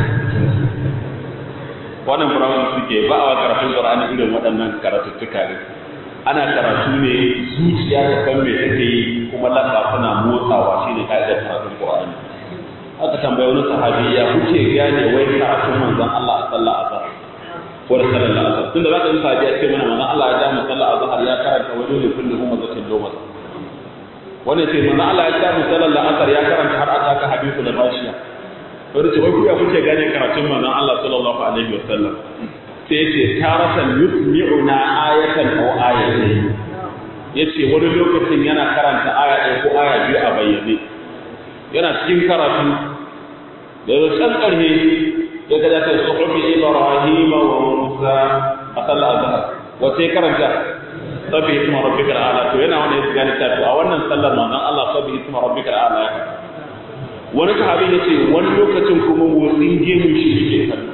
wannan browsing suke ba a karatun qur'ani irin waɗannan karatuttuka ne ana karatu ne zuciya ta san me take yi kuma lamba tana motsawa shine ka'idar karatun qur'ani aka tambaye wani sahabi ya kuke gane wai karatun manzon Allah a sallah azhar ko da sallar asar tunda za ka yi sahabi a ce mana manzon Allah ya ja mu sallar azhar ya karanta wani ne kullu huma zatin loma wannan ce manzon Allah ya ja mu sallar asar ya karanta har aka ka hadithu da bashiya wani ce wai ku ya kuke gane karatun manzon Allah sallallahu alaihi wa sallam sai ya ce taratan yusmi'una ayatan aw ayatayn yace wani lokacin yana karanta aya ɗaya ko aya biyu a bayyane yana cikin karatu da ya can ƙarhe ya ga ta suhufi ibrahim wa musa a sallar azhar wace karanta sabbi isma rabbikal a'la to yana wani ya gane ta to a wannan sallar manzon Allah sabbi isma rabbikal a'la wani sahabi yace wani lokacin kuma motsin gemu shi yake kallo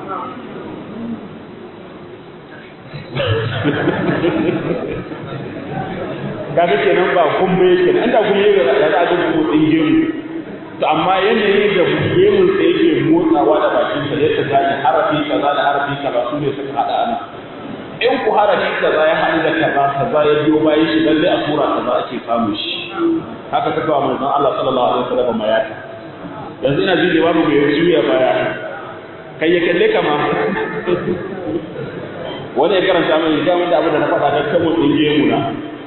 kaga kenan ba gumbe yake inda gumbe ya za a ga motsin gemu to amma yanayin da gemun sa yake motsawa da bakin sa yadda gane harafi kaza da harafi kaza su ne suka hada ana in ku harafi kaza ya haɗu da kaza kaza ya biyo bayan shi lalle a sura kaza ake samun shi haka saka wa manzon Allah sallallahu alaihi wasallam mayata yanzu ina jin babu mai juya baya kai ya kalle kama wani ya karanta mai ga da abin da na faɗa kan kamun ɗin gemu na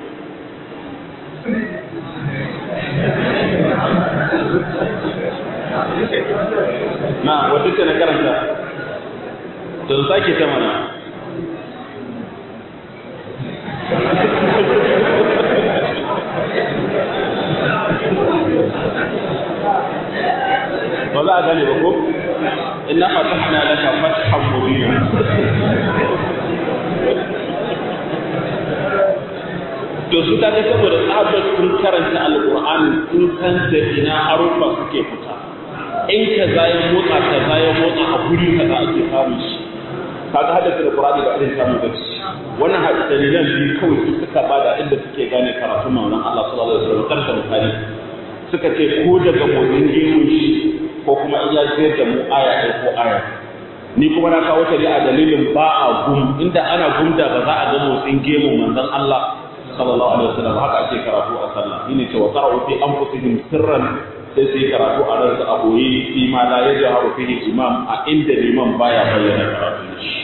na wadda ce na karanta to sake ta mana ba za a gane ba ko inna fatahna laka fathan mubina to su kaga saboda tsabar sun karanta alqur'ani sun san da ina harufa suke fita in ka ya motsa ka ya motsa a guri kaza ake samu shi kaga hadda da qur'ani ba irin samu gaci wannan hadisi dalilan biyu kawai su suka bada inda suke gane karatun manzon Allah sallallahu alaihi wasallam karanta bukari suka ce ko daga motsin gemun shi ko kuma in ya ziyar da mu aya ɗaya ko aya ni kuma na kawo ta ne a dalilin ba a gum inda ana gumda ba za a ga motsin gemun manzon Allah sallallahu alaihi wasallam haka ake karatu a sallah shine ce wa qara'u fi anfusihim sirran sai sai karatu a ransa a boye fi ma la yajharu fihi imam a inda liman baya bayyana karatu shi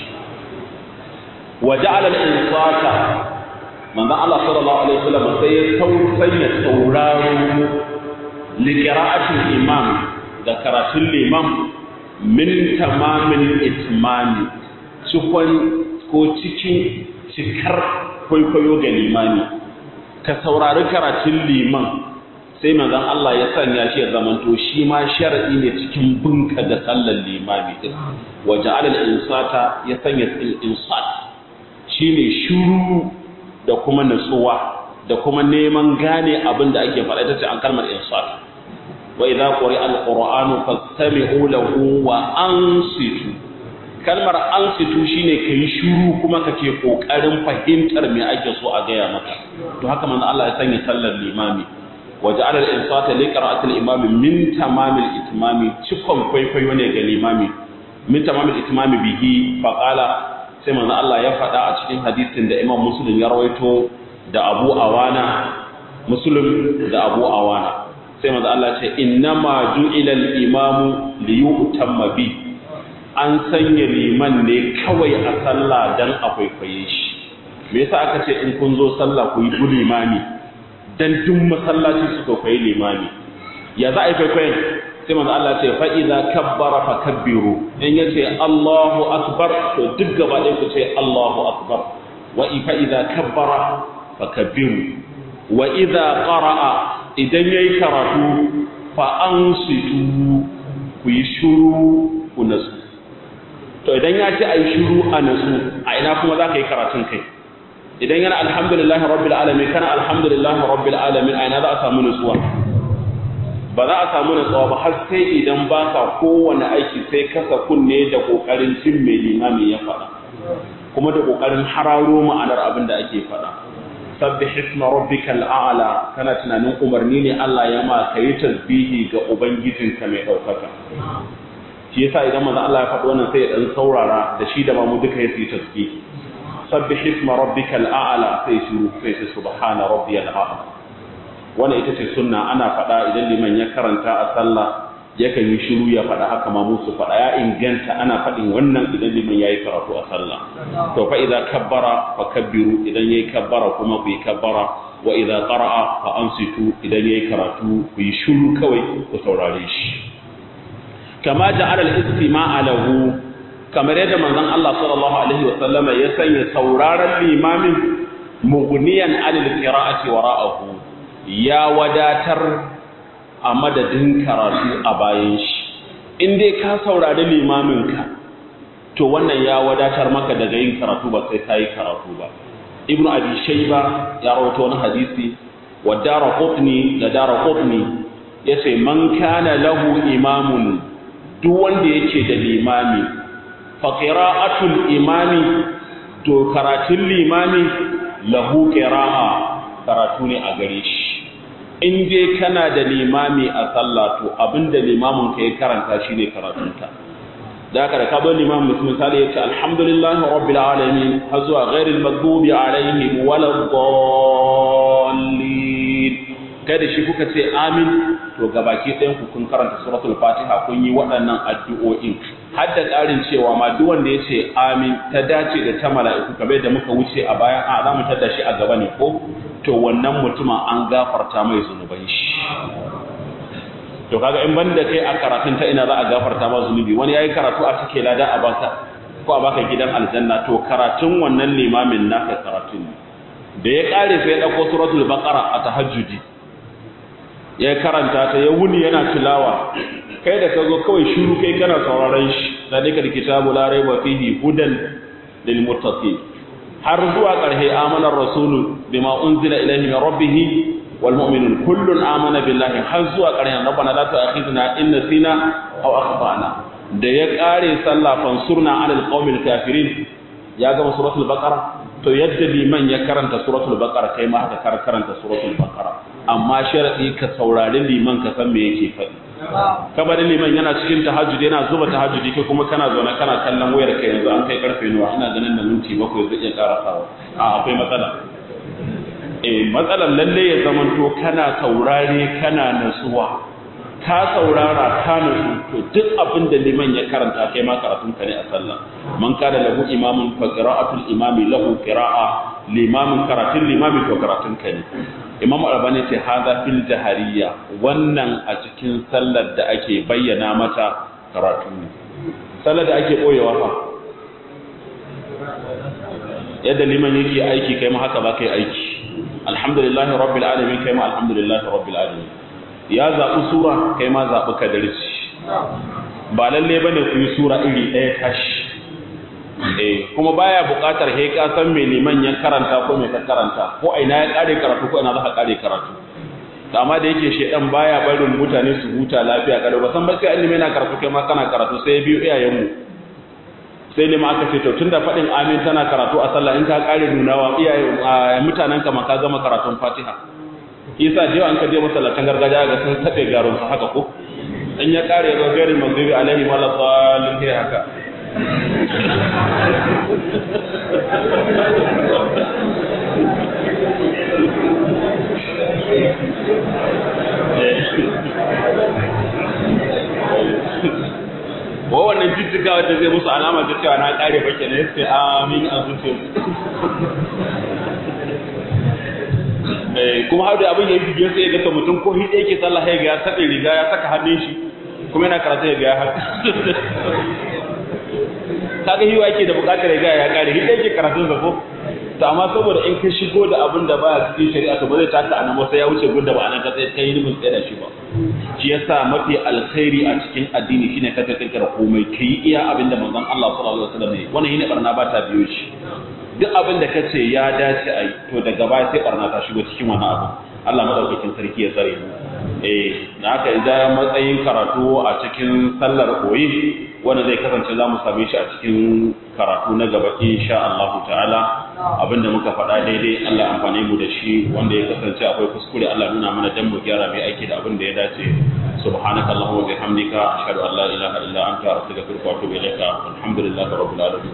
wa ja'ala al-insata manzon Allah sallallahu alaihi wasallam sai ya tausaya sauraro li qira'atil imam da karatun liman min tamamin itmami cikon ko cikin cikar kwaikwayo ga limani ka saurari karatun liman sai manzon Allah ya sanya shi ya zamanto shi ma shar'i ne cikin binka da sallar limami din wa ja'ala al-insata ya sanya al-insat shine shuru da kuma nutsuwa da kuma neman gane abin da ake faɗa ita ce an kalmar insat wa idza quri'a al-qur'anu fastami'u lahu wa ansitu kalmar ansitu shine kai shuru kuma kake kokarin fahimtar me ake so a gaya maka to haka manzo Allah ya sanya sallar limami وجعل الإنصات لقراءة الإمام من تمام الإتمام cikon kwaikwayo ne ga limami min tamam al-itmam bihi faqala sai manzo Allah ya faɗa a cikin hadisin da Imam Muslim ya rawaito da Abu Awana Muslim da Abu Awana sai manzo Allah ce innama ju'ila al-imamu li yu'tamma bi an sanya liman ne kawai a sallah dan a kwaikwaye shi me yasa aka ce in kun zo sallah ku yi limami dan duk masallaci su kwaikwayi limami ya za a yi kwaikwayon sai manzo Allah ce fa idza kabbara fa kabbiru in yace Allahu akbar to duk gaba ɗaya ku ce Allahu akbar wa fa idza kabbara fa kabbiru wa idza qara'a idan yayi karatu fa ansitu ku yi shuru ku nasu to idan ya ce ayi shuru a nasu a ina kuma za ka yi karatun kai idan yana alhamdulillahi rabbil alamin kana alhamdulillahi rabbil alamin a ina za a samu nutsuwa ba za a samu nutsuwa ba har sai idan ba ka kowane aiki sai kasa kunne da kokarin cin mai limami ya faɗa kuma da kokarin hararo ma'anar abin da ake faɗa sabbih isma rabbikal a'la kana tunanin umarni ne Allah ya ma kai tasbihi ga ubangijinka mai daukaka shi yasa idan manzo Allah ya faɗi wannan sai ya dan saurara da shi da mamu duka ya yi tasbihi sabbih isma rabbikal a'la sai shiru sai ce subhana rabbiyal a'la wannan ita ce sunna ana faɗa idan liman ya karanta a sallah yakan yi shiru ya faɗa haka ma musu faɗa ya inganta ana faɗin wannan idan liman yayi karatu a sallah to fa idza kabbara fa kabbiru idan yayi kabbara kuma ku yi kabbara wa idza qara'a fa ansitu idan yayi karatu ku yi shiru kawai ku saurare shi kama ja'ala al-istima'a lahu kamar yadda manzon Allah sallallahu alaihi wa sallama ya sanya sauraron limamin mughniyan anil qira'ati wara'ahu ya wadatar a madadin karatu a bayan shi in dai ka saurari limamin ka to wannan ya wadatar maka daga yin karatu ba sai kai karatu ba ibnu abi shayba ya rawaito wani hadisi wa daraqutni da daraqutni yace man kana lahu imamun duk wanda yake da limami faƙira'atul imami to karatun limami lahu ƙira'a karatu ne a gare shi in dai kana da limami a sallah to abinda limamin ka ya karanta shi ne karatunta da haka da ka bar limamin mutum misali ya ce alhamdulillahi rabbil alamin har zuwa ghairil maghdubi alaihim waladdallin kai da shi kuka ce amin to gabaki ɗayan ku kun karanta suratul fatiha kun yi waɗannan addu'o'in har da ƙarin cewa ma duk wanda ya ce amin ta dace da ta mala'iku kamar da muka wuce a bayan a za mu tada shi a gaba ne ko to wannan mutumin an gafarta mai zunuban shi to kaga in banda kai a karatun ta ina za a gafarta ma zunubi wani yayi karatu a cike lada a baka ko a baka gidan aljanna to karatun wannan limamin naka karatun ne da ya kare sai ya dauko suratul baqara a tahajjudi ya karanta ta ya wuni yana tilawa kai da ka zo kawai shiru kai kana sauraron shi zalika alkitabu la raiba fihi hudan lil muttaqin har zuwa ƙarshe amanar rasulu bima unzila ilayhi min rabbih wal mu'minun kullun amana billahi har zuwa ƙarshen rabbana la tu'akhidna in nasina aw akhtana da ya ƙare sallah fansurna alal qaumil kafirin ya gama suratul baqara to yadda liman ya karanta suratul baqara kai ma haka karanta suratul baqara amma sharadi ka saurari liman ka san me yake faɗi kabarin liman yana cikin tahajjudi yana zuba tahajjudi kai kuma kana zaune kana kallon wayar kai yanzu an kai karfe nawa ina ganin da minti bakwai zai iya karasawa a akwai matsala eh matsalar lalle ya zamanto kana saurare kana nasuwa ka saurara ka nasu to duk abin da liman ya karanta kai ma karatun ka ne a sallah man kana lahu imamun fa qira'atul imami lahu qira'a limamin karatun limami to karatun ka ne imam albani ce haza fil jahariya wannan a cikin sallar da ake bayyana mata karatu ne sallar da ake boyewa fa yadda liman yake aiki kai ma haka ba kai aiki alhamdulillahi rabbil alamin kai ma alhamdulillahi rabbil alamin ya zaɓi sura kai ma zaɓi kadarci ba lalle bane ku yi sura iri ɗaya tashi eh kuma baya buƙatar he ka san me liman ya karanta ko me ka karanta ko ina ya kare karatu ko ina za ka kare karatu amma da yake shedan baya barin mutane su huta lafiya kada ba san ba sai ilimi yana karatu kai ma kana karatu sai ya biyo iyayen mu sai lima aka ce to tunda fadin amin tana karatu a sallah in ka kare nunawa iyaye mutanen ka ma ka gama karatun Fatiha yasa jiya an ka je masallatan gargajiya ga sun tabe garon su haka ko in ya kare ga gari magdubi alaihi wala salin haka wa wannan jijjiga wadda zai musu alama ta cewa na kare bake ne sai amin a zuciya kuma har da abin ya yi bibiyar sai ya gata mutum ko hidda yake sallah ya ga ya saka riga ya saka hannun shi kuma yana karatu ya ga ya haka kaga hiwa yake da bukatar ya ya kare hidda yake karatun zafo to amma saboda in ka shigo da abin da baya cikin shari'a to ba zai taka anan ba sai ya wuce gunda ba anan ka tsaye kai ni mun tsaye da shi ba shi yasa mafi alkhairi a cikin addini shine ka kirkira komai kai iya abin da manzon Allah sallallahu alaihi wasallam ne wannan yine barna ba ta biyo shi duk abin da kace ya dace a yi to daga baya sai barna ta shigo cikin wannan abu Allah madaukakin sarki ya tsare mu eh da haka idan matsayin karatu a cikin sallar koyi wanda zai kasance za mu same shi a cikin karatu na gaba insha Allah ta'ala abinda muka faɗa daidai Allah amfane mu da shi wanda ya kasance akwai kuskure Allah nuna mana dan mu gyara mai aiki da abin da ya dace subhanaka allahumma wa bihamdika ashhadu an la ilaha illa anta astaghfiruka wa atubu ilaika alhamdulillahi rabbil alamin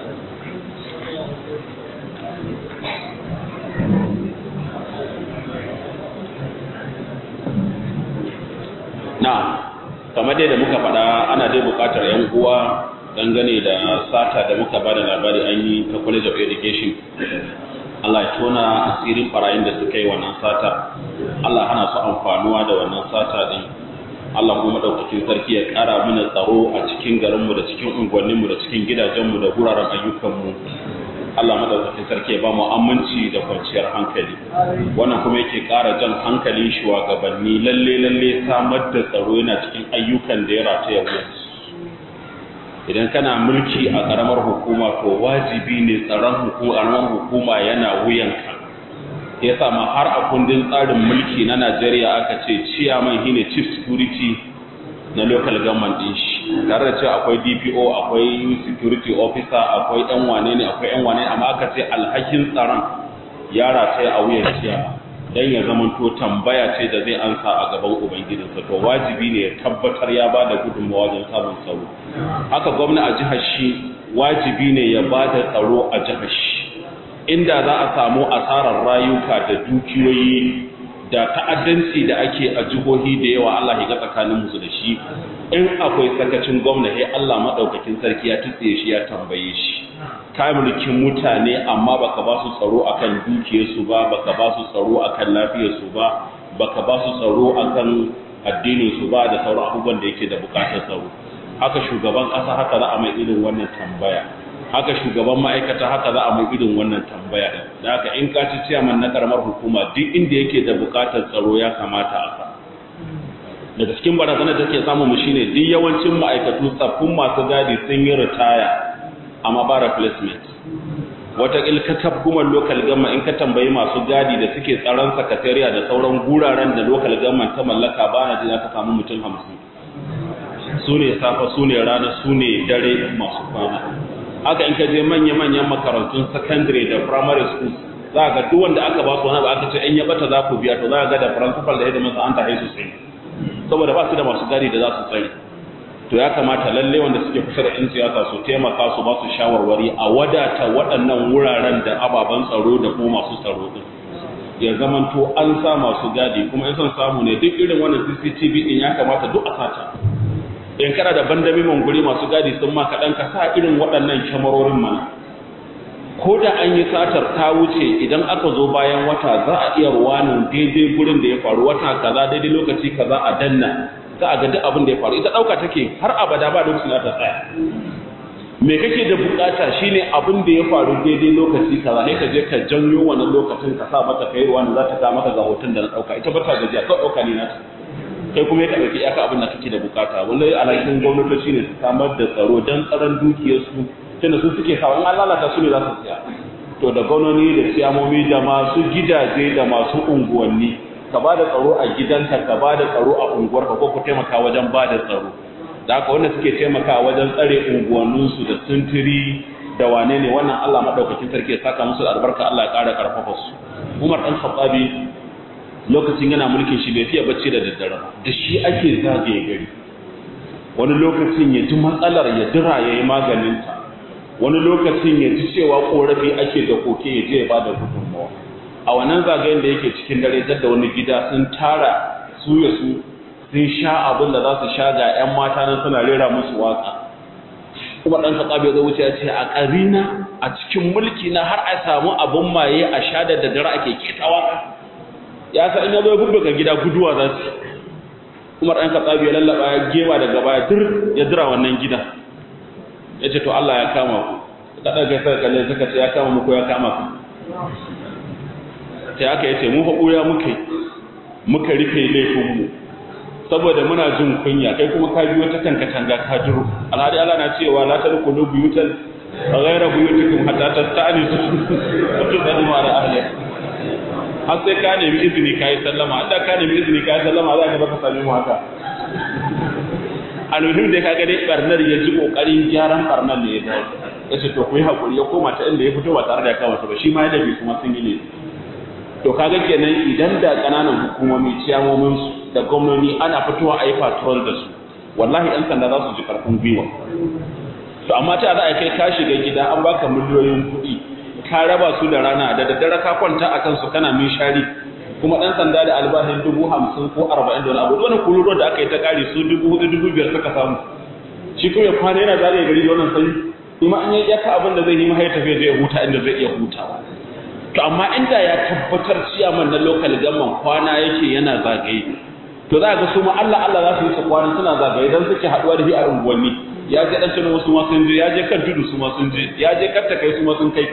na kamar dai da muka faɗa ana dai buƙatar 'yan uwa dangane da sata da muka ba da labari an yi ta college of education Allah ya tona asirin barayin da suka yi wannan sata Allah hana su amfanuwa da wannan sata din Allah kuma madaukakin sarki ya ƙara mana tsaro a cikin garinmu da cikin unguwanninmu da cikin gidajenmu da wuraren ayyukanmu Allah madaukakin sarki ya ba mu aminci da kwanciyar hankali wannan kuma yake ƙara jan hankalin shugabanni lalle lalle samar da tsaro yana cikin ayyukan da ya rataya wuyansu idan kana mulki a ƙaramar hukuma to wajibi ne tsaron ƙaramar hukuma yana wuyanka ya sama har a kundin tsarin mulki na Najeriya aka ce ciyaman shine chief security na local government din shi tare da cewa akwai DPO akwai security officer akwai yan wane ne akwai yan wane amma aka ce alhakin tsaron ya rataya a wuyan ciyama dan ya zamanto tambaya ce da zai ansa a gaban ubangijinsa to wajibi ne ya tabbatar ya bada gudunmawa wajen samun tsaro haka gwamna a jihar shi wajibi ne ya bada tsaro a jihar shi inda za a samu asarar rayuka da dukiyoyi da ta'addanci da ake a jihohi da yawa Allah ya ga tsakanin musu da shi in akwai sakacin gwamna sai Allah madaukakin sarki ya tsiye shi ya tambaye shi ka mulkin mutane amma baka ba su tsaro akan dukiyarsu ba baka ba su tsaro akan lafiyarsu ba baka ba su tsaro akan addinin su ba da sauran abubuwan da yake da bukatar tsaro haka shugaban ƙasa haka za a mai irin wannan tambaya haka shugaban ma'aikata haka za a mai irin wannan tambaya din da haka in ka ci ciyaman na karamar hukuma duk inda yake da bukatar tsaro ya kamata a sa daga cikin barazanar da take samu mu shine duk yawancin ma'aikatu tsaffin masu gadi sun yi ritaya amma ba replacement wata ilkatab kuma local gamma in ka tambayi masu gadi da suke tsaron sakatariya da sauran guraren da local gamma ta mallaka ba na ji za ka samu mutum hamsin su ne safa su ne rana su ne dare masu kwana haka in ka je manya-manyan makarantun secondary da primary school za ga duk wanda aka ba su wani ba aka ce in ya bata za ku biya to za ga da principal da yadda masa an tahe su sai saboda ba su da masu gadi da za su tsare to ya kamata lalle wanda suke kusa da 'yan siyasa su taimaka su ba su shawarwari a wadata waɗannan wuraren da ababen tsaro da kuma masu tsaro din ya zamanto an sa masu gadi kuma in son samu ne duk irin wannan CCTV din ya kamata duk a sata in kana da bandami manguri masu gadi sun ma kaɗan ka sa irin waɗannan kyamarorin mana ko da an yi satar ta wuce idan aka zo bayan wata za a iya ruwanin daidai gurin da ya faru wata kaza daidai lokaci kaza a danna za a ga duk abin da ya faru ita ɗauka take har abada ba lokacin da ta tsaya me kake da bukata shine abin da ya faru daidai lokaci kaza sai ka je ka janyo wannan lokacin ka sa mata kai ruwa za ta ka maka ga hoton da na ɗauka ita ba ta gajiya kawai ɗauka ne na kai kuma ya ɗauki iyaka abin da kake da bukata wallahi alhakin gwamnatoci ne su samar da tsaro don tsaron dukiyarsu tunda su suke sawa in an lalata su ne za su siya to da gwamnoni da siyamomi da masu gidaje da masu unguwanni ka ba da tsaro a gidanka ka ba da tsaro a unguwarka ko ku taimaka wajen ba da tsaro da haka wanda suke taimaka wajen tsare unguwanninsu da sintiri da wane ne wannan Allah madaukakin sarki ya saka musu da albarka Allah ya ƙara karfafa su Umar dan Khattabi lokacin yana mulkin shi bai fiye bacci da daddare da shi ake zagaye gari wani lokacin ya ji matsalar ya dira ya yi maganinta wani lokacin ya ji cewa korafi ake da koke ya je ya bada gudunmawa a wannan zagayen da yake cikin dare da wani gida sun tara su ya su sun sha abin da za su sha ga 'yan mata nan suna rera musu waka kuma ɗan kaɓa bai zo wuce ya ce a ƙarina a cikin mulki na har a samu abin maye a sha da daddare ake keta waka ya sa in ya zo ya gida guduwa za su umar ɗan kaɓa bai lallaba ya gema daga baya dir ya dira wannan gida ya ce to Allah ya kama ku ka ɗaga sai kalle suka ce ya kama muku ya kama ku sai aka yace mu fa ɓuya muka muka rufe laifinmu saboda muna jin kunya kai kuma ka biyo ta kanka tanga ka jiro alhadi Allah na cewa la tadkhulu buyutan ghayra buyutikum hatta tasta'nisu wa tusallimu ala ahliha har sai ka nemi izini kai sallama hadda ka nemi izini kai sallama za ka baka sami mu haka almuhim da kaga dai barnar ya ji kokarin gyaran barnar ne ya dawo yace to ku yi hakuri ya koma ta inda ya fito ba tare da ya kawo ba shi ma ya dabi kuma sun yi ne to kaga kenan idan da kananan hukumomi ciyamomin su da gwamnoni ana fitowa a yi patrol da su wallahi ɗan sanda za su ji karfin gwiwa to amma ta za a kai ka shiga gida an baka miliyoyin kuɗi ka raba su da rana da daddare ka kwanta a kansu kana min shari kuma ɗan sanda da albashin dubu hamsin ko arba'in da wani abu wani kuluro da aka yi ta ƙari su dubu hudu dubu biyar suka samu shi kuma ya kwana yana zagaye gari da wannan sanyi kuma an yi yaka abin da zai yi mahaya tafiya zai huta inda zai iya hutawa to amma inda ya tabbatar ciyaman na local gamman kwana yake yana zagaye to za ga su ma Allah Allah za su yi su kwana suna zagaye dan suke haɗuwa da shi a unguwanni ya je dan tunan wasu ma sun je ya je kan tudu su ma sun je ya je kan kai su ma sun kai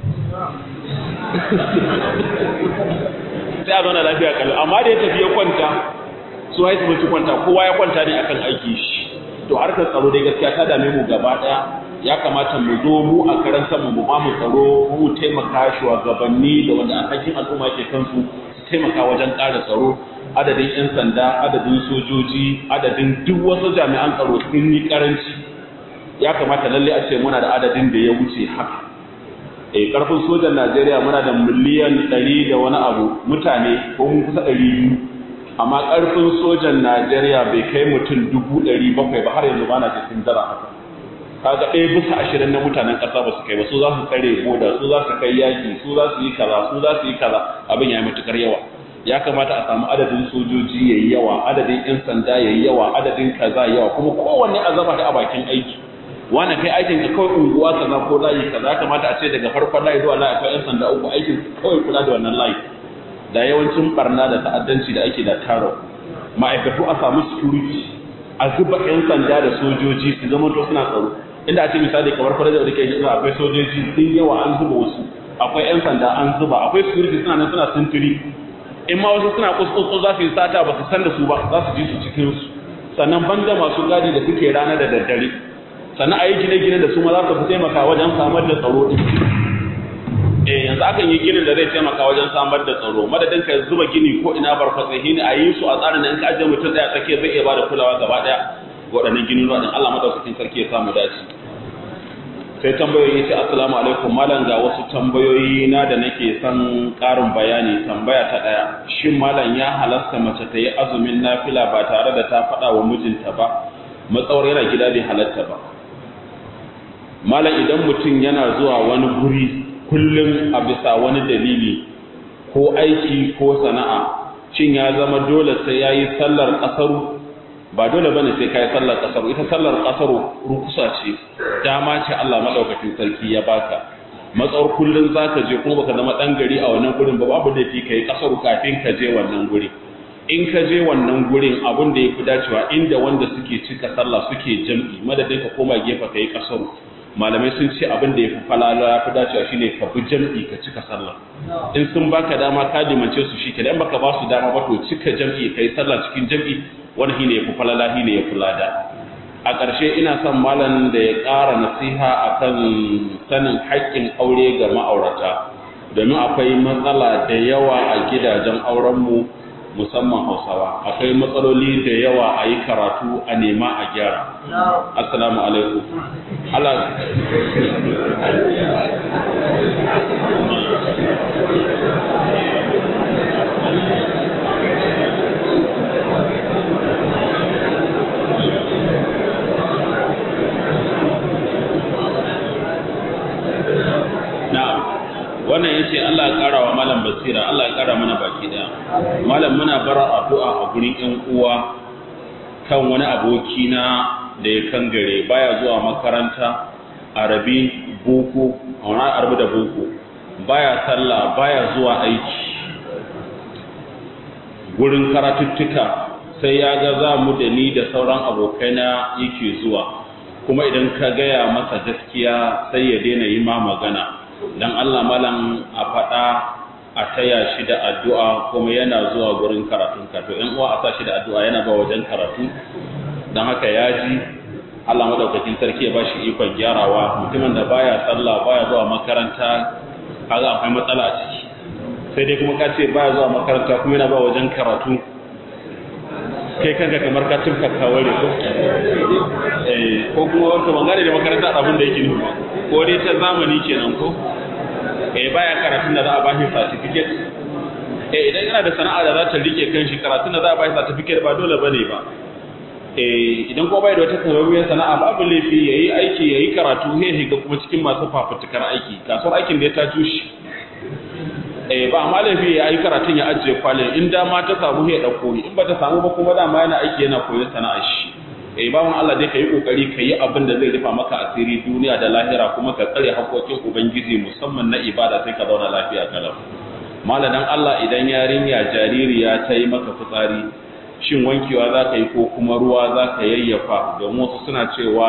sai a zauna lafiya kalau amma da ya tafi ya kwanta su haisu mutu kwanta kowa ya kwanta ne akan aiki shi to harkar tsaro dai gaskiya ta dame mu gaba daya ya kamata mu zo mu a karan mu mu ba mu tsaro mu taimaka shugabanni da wanda alhakin al'umma ke kansu su taimaka wajen ƙara tsaro adadin 'yan sanda adadin sojoji adadin duk wasu jami'an tsaro sun yi karanci ya kamata lalle a ce muna da adadin da ya wuce haka eh karfin sojan Najeriya muna da miliyan 100 da wani abu mutane ko mun kusa 200 amma karfin sojan Najeriya bai kai mutum 700 ba har yanzu bana cikin dara haka kaga ɗaya bisa ashirin na mutanen ƙasa ba su kai ba su za su tsare boda su za su kai yaki su za su yi kaza su za su yi kaza abin ya yi matukar yawa ya kamata a samu adadin sojoji yayi yawa adadin yan sanda yayi yawa adadin kaza yawa kuma kowanne a zama da a bakin aiki wani kai aikin ka kawai unguwa kaza ko layi kaza ya kamata a ce daga farkon layi zuwa layi akwai yan sanda uku aikin kawai kula da wannan layi da yawancin barna da ta'addanci da ake da taro ma'aikatu a samu security a zuba yan sanda da sojoji su zama to suna tsaro inda a ce misali kamar kwalejar da ke shi akwai sojoji sun yawa an zuba wasu akwai yan sanda an zuba akwai security suna nan suna sintiri in ma wasu suna kuskus za su yi sata ba su san da su ba za su ji su cikin su sannan banda masu gadi da suke rana da daddare sannan a yi gine-gine da su ma za su fi taimaka wajen samar da tsaro din eh yanzu akan yi ginin da zai taimaka wajen samar da tsaro madadin ka zuba gini ko ina barfatsahi ne a yi su a tsarin da in ka ajiye mutum daya tsakiya zai iya bada kulawa gaba daya waɗannan ginin din Allah madaukakin sarki ya samu dace sai tambayoyi ce assalamu alaikum malam ga wasu tambayoyi na da nake son ƙarin bayani tambaya ta ɗaya shin malam ya halasta mace ta yi azumin nafila ba tare da ta faɗa wa mijinta ba matsawar yana gida bai halatta ba malam idan mutum yana zuwa wani guri kullum a bisa wani dalili ko aiki ko sana'a shin ya zama dole sai ya yi sallar ƙasaru ba dole bane sai kai sallar kasaru ita sallar kasaru rukusa ce dama ce Allah madaukakin sarki ya baka matsawar kullun zaka je kuma baka zama dan gari a wannan gurin ba babu da kai kasaru kafin ka je wannan guri in ka je wannan gurin abin da yafi dacewa inda wanda suke cika sallah suke jam'i madadin ka koma gefe kai kasaru malamai sun ce abin da yafi falala yafi dacewa shine ka bi jam'i ka cika sallah in sun baka dama ka dimance su shi kenan baka ba su dama ba to cika jam'i kai sallah cikin jam'i wani shine yafi falala shine yafi lada a ƙarshe ina son malam da ya ƙara nasiha akan sanin haƙƙin aure ga ma'aurata domin akwai matsala da yawa a gidajen aurenmu musamman hausawa akwai matsaloli da yawa a yi karatu a nema a gyara assalamu alaikum Allah wannan yace Allah ya kara wa malam basira Allah ya kara mana baki daya malam muna bara addu'a a gurin ƴan uwa kan wani aboki na da ya kangare baya zuwa makaranta arabi boko a wani arabi da boko baya sallah baya zuwa aiki gurin karatuttuka sai ya ga za mu da ni da sauran abokaina yake zuwa kuma idan ka gaya masa gaskiya sai ya daina yi ma magana dan Allah malam a faɗa a taya shi da addu'a kuma yana zuwa gurin karatun karatu ‘yan uwa a sa shi da addu'a yana ba wajen karatu don haka ya ji Allah madaukakin sarki ya ba shi ikon gyarawa mutumin da baya sallah baya zuwa makaranta kaga akwai matsala a ciki sai dai kuma ka ce baya zuwa makaranta kuma yana ba wajen karatu kai kanka kamar ka cimka kawai ko ko kuma wata bangare da makaranta abin da yake nufi ko dai ta zamani kenan ko eh baya karatun da za a ba shi certificate eh idan yana da sana'a da za ta rike kan shi karatun da za a ba shi certificate ba dole bane ba eh idan ko bai da wata kamammiyar sana'a babu laifi yayi aiki yayi karatu sai shiga kuma cikin masu fafutukar aiki kasuwar aikin da ya ta tushe eh ba amma laifi ya yi karatun ya ajiye kwalin in dama ta samu ya dauko in ba ta samu ba kuma dama yana aiki yana koyon sana'ar shi eh bawan Allah dai kai kokari kai abin da zai rufa maka asiri duniya da lahira kuma ka tsare haƙoƙin ubangiji musamman na ibada sai ka zauna lafiya kalau maladan Allah idan yarinya jaririya ta yi maka fitsari shin wankewa za ka yi ko kuma ruwa za ka yayyafa domin wasu suna cewa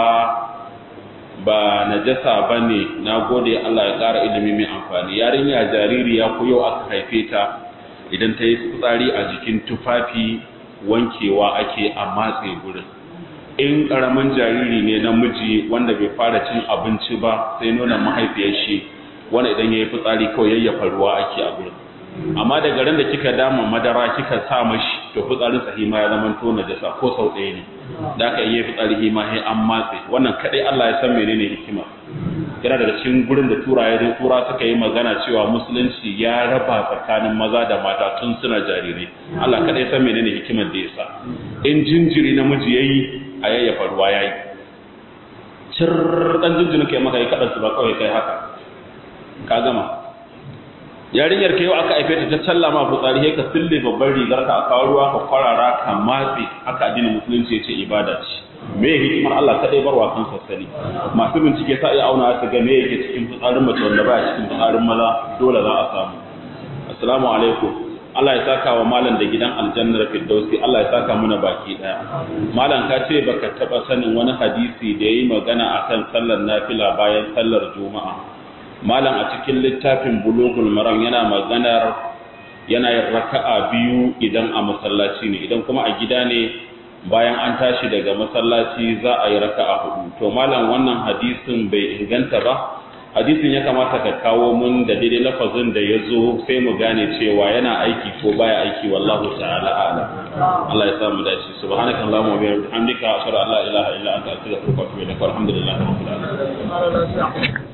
ba najasa ba ne na gode Allah ya ƙara ilimi mai amfani yarinya jaririya ko yau aka haife ta idan ta yi fitsari a jikin tufafi wankewa ake a matse gurin in ƙaramin jariri ne namiji wanda bai fara cin abinci ba sai nuna mahaifiyar shi wanda idan ya yi fitsari kawai yayyafa ruwa ake a gurin amma daga ran da kika dama madara kika sa mashi to fitsarin sa hima ya zama to najasa ko sau ɗaya ne da aka yi fitsari hima sai an matse wannan kadai Allah ya san menene hikima yana daga cikin gurin da turaye da tura suka yi magana cewa musulunci ya raba tsakanin maza da mata tun suna jarirai Allah kadai san menene hikimar da yasa in jinjiri namiji yayi a yayyafa ruwa yayi cir dan jinjirin kai maka yi kadan su ba kawai kai haka ka gama yarinyar ka yau aka haife ta ta challa ma fitsari sai ka sille babban rigar ka a kawo ruwa ka kwarara ka matse haka addinin musulunci yace ibada ce me hikimar Allah kadai barwa kan sassani masu bincike sa iya auna su ga me yake cikin fitsarin mace wanda baya cikin fitsarin maza dole za a samu assalamu alaikum Allah ya saka wa malam da gidan aljannar firdausi Allah ya saka muna baki daya malam ka ce baka taba sanin wani hadisi da yayi magana akan sallar nafila bayan sallar juma'a malam a cikin littafin bulugul maram yana maganar yana yin raka'a biyu idan a masallaci ne idan kuma a gida ne bayan an tashi daga masallaci za a yi raka'a hudu to malam wannan hadisin bai inganta ba hadisin ya kamata ka kawo mun da daidai lafazin da ya zo sai mu gane cewa yana aiki ko baya aiki wallahu ta'ala a'lam Allah ya samu dace subhanakallahumma wa bihamdika ashhadu an la ilaha illa anta astaghfiruka wa atubu ilaik walhamdulillahi rabbil alamin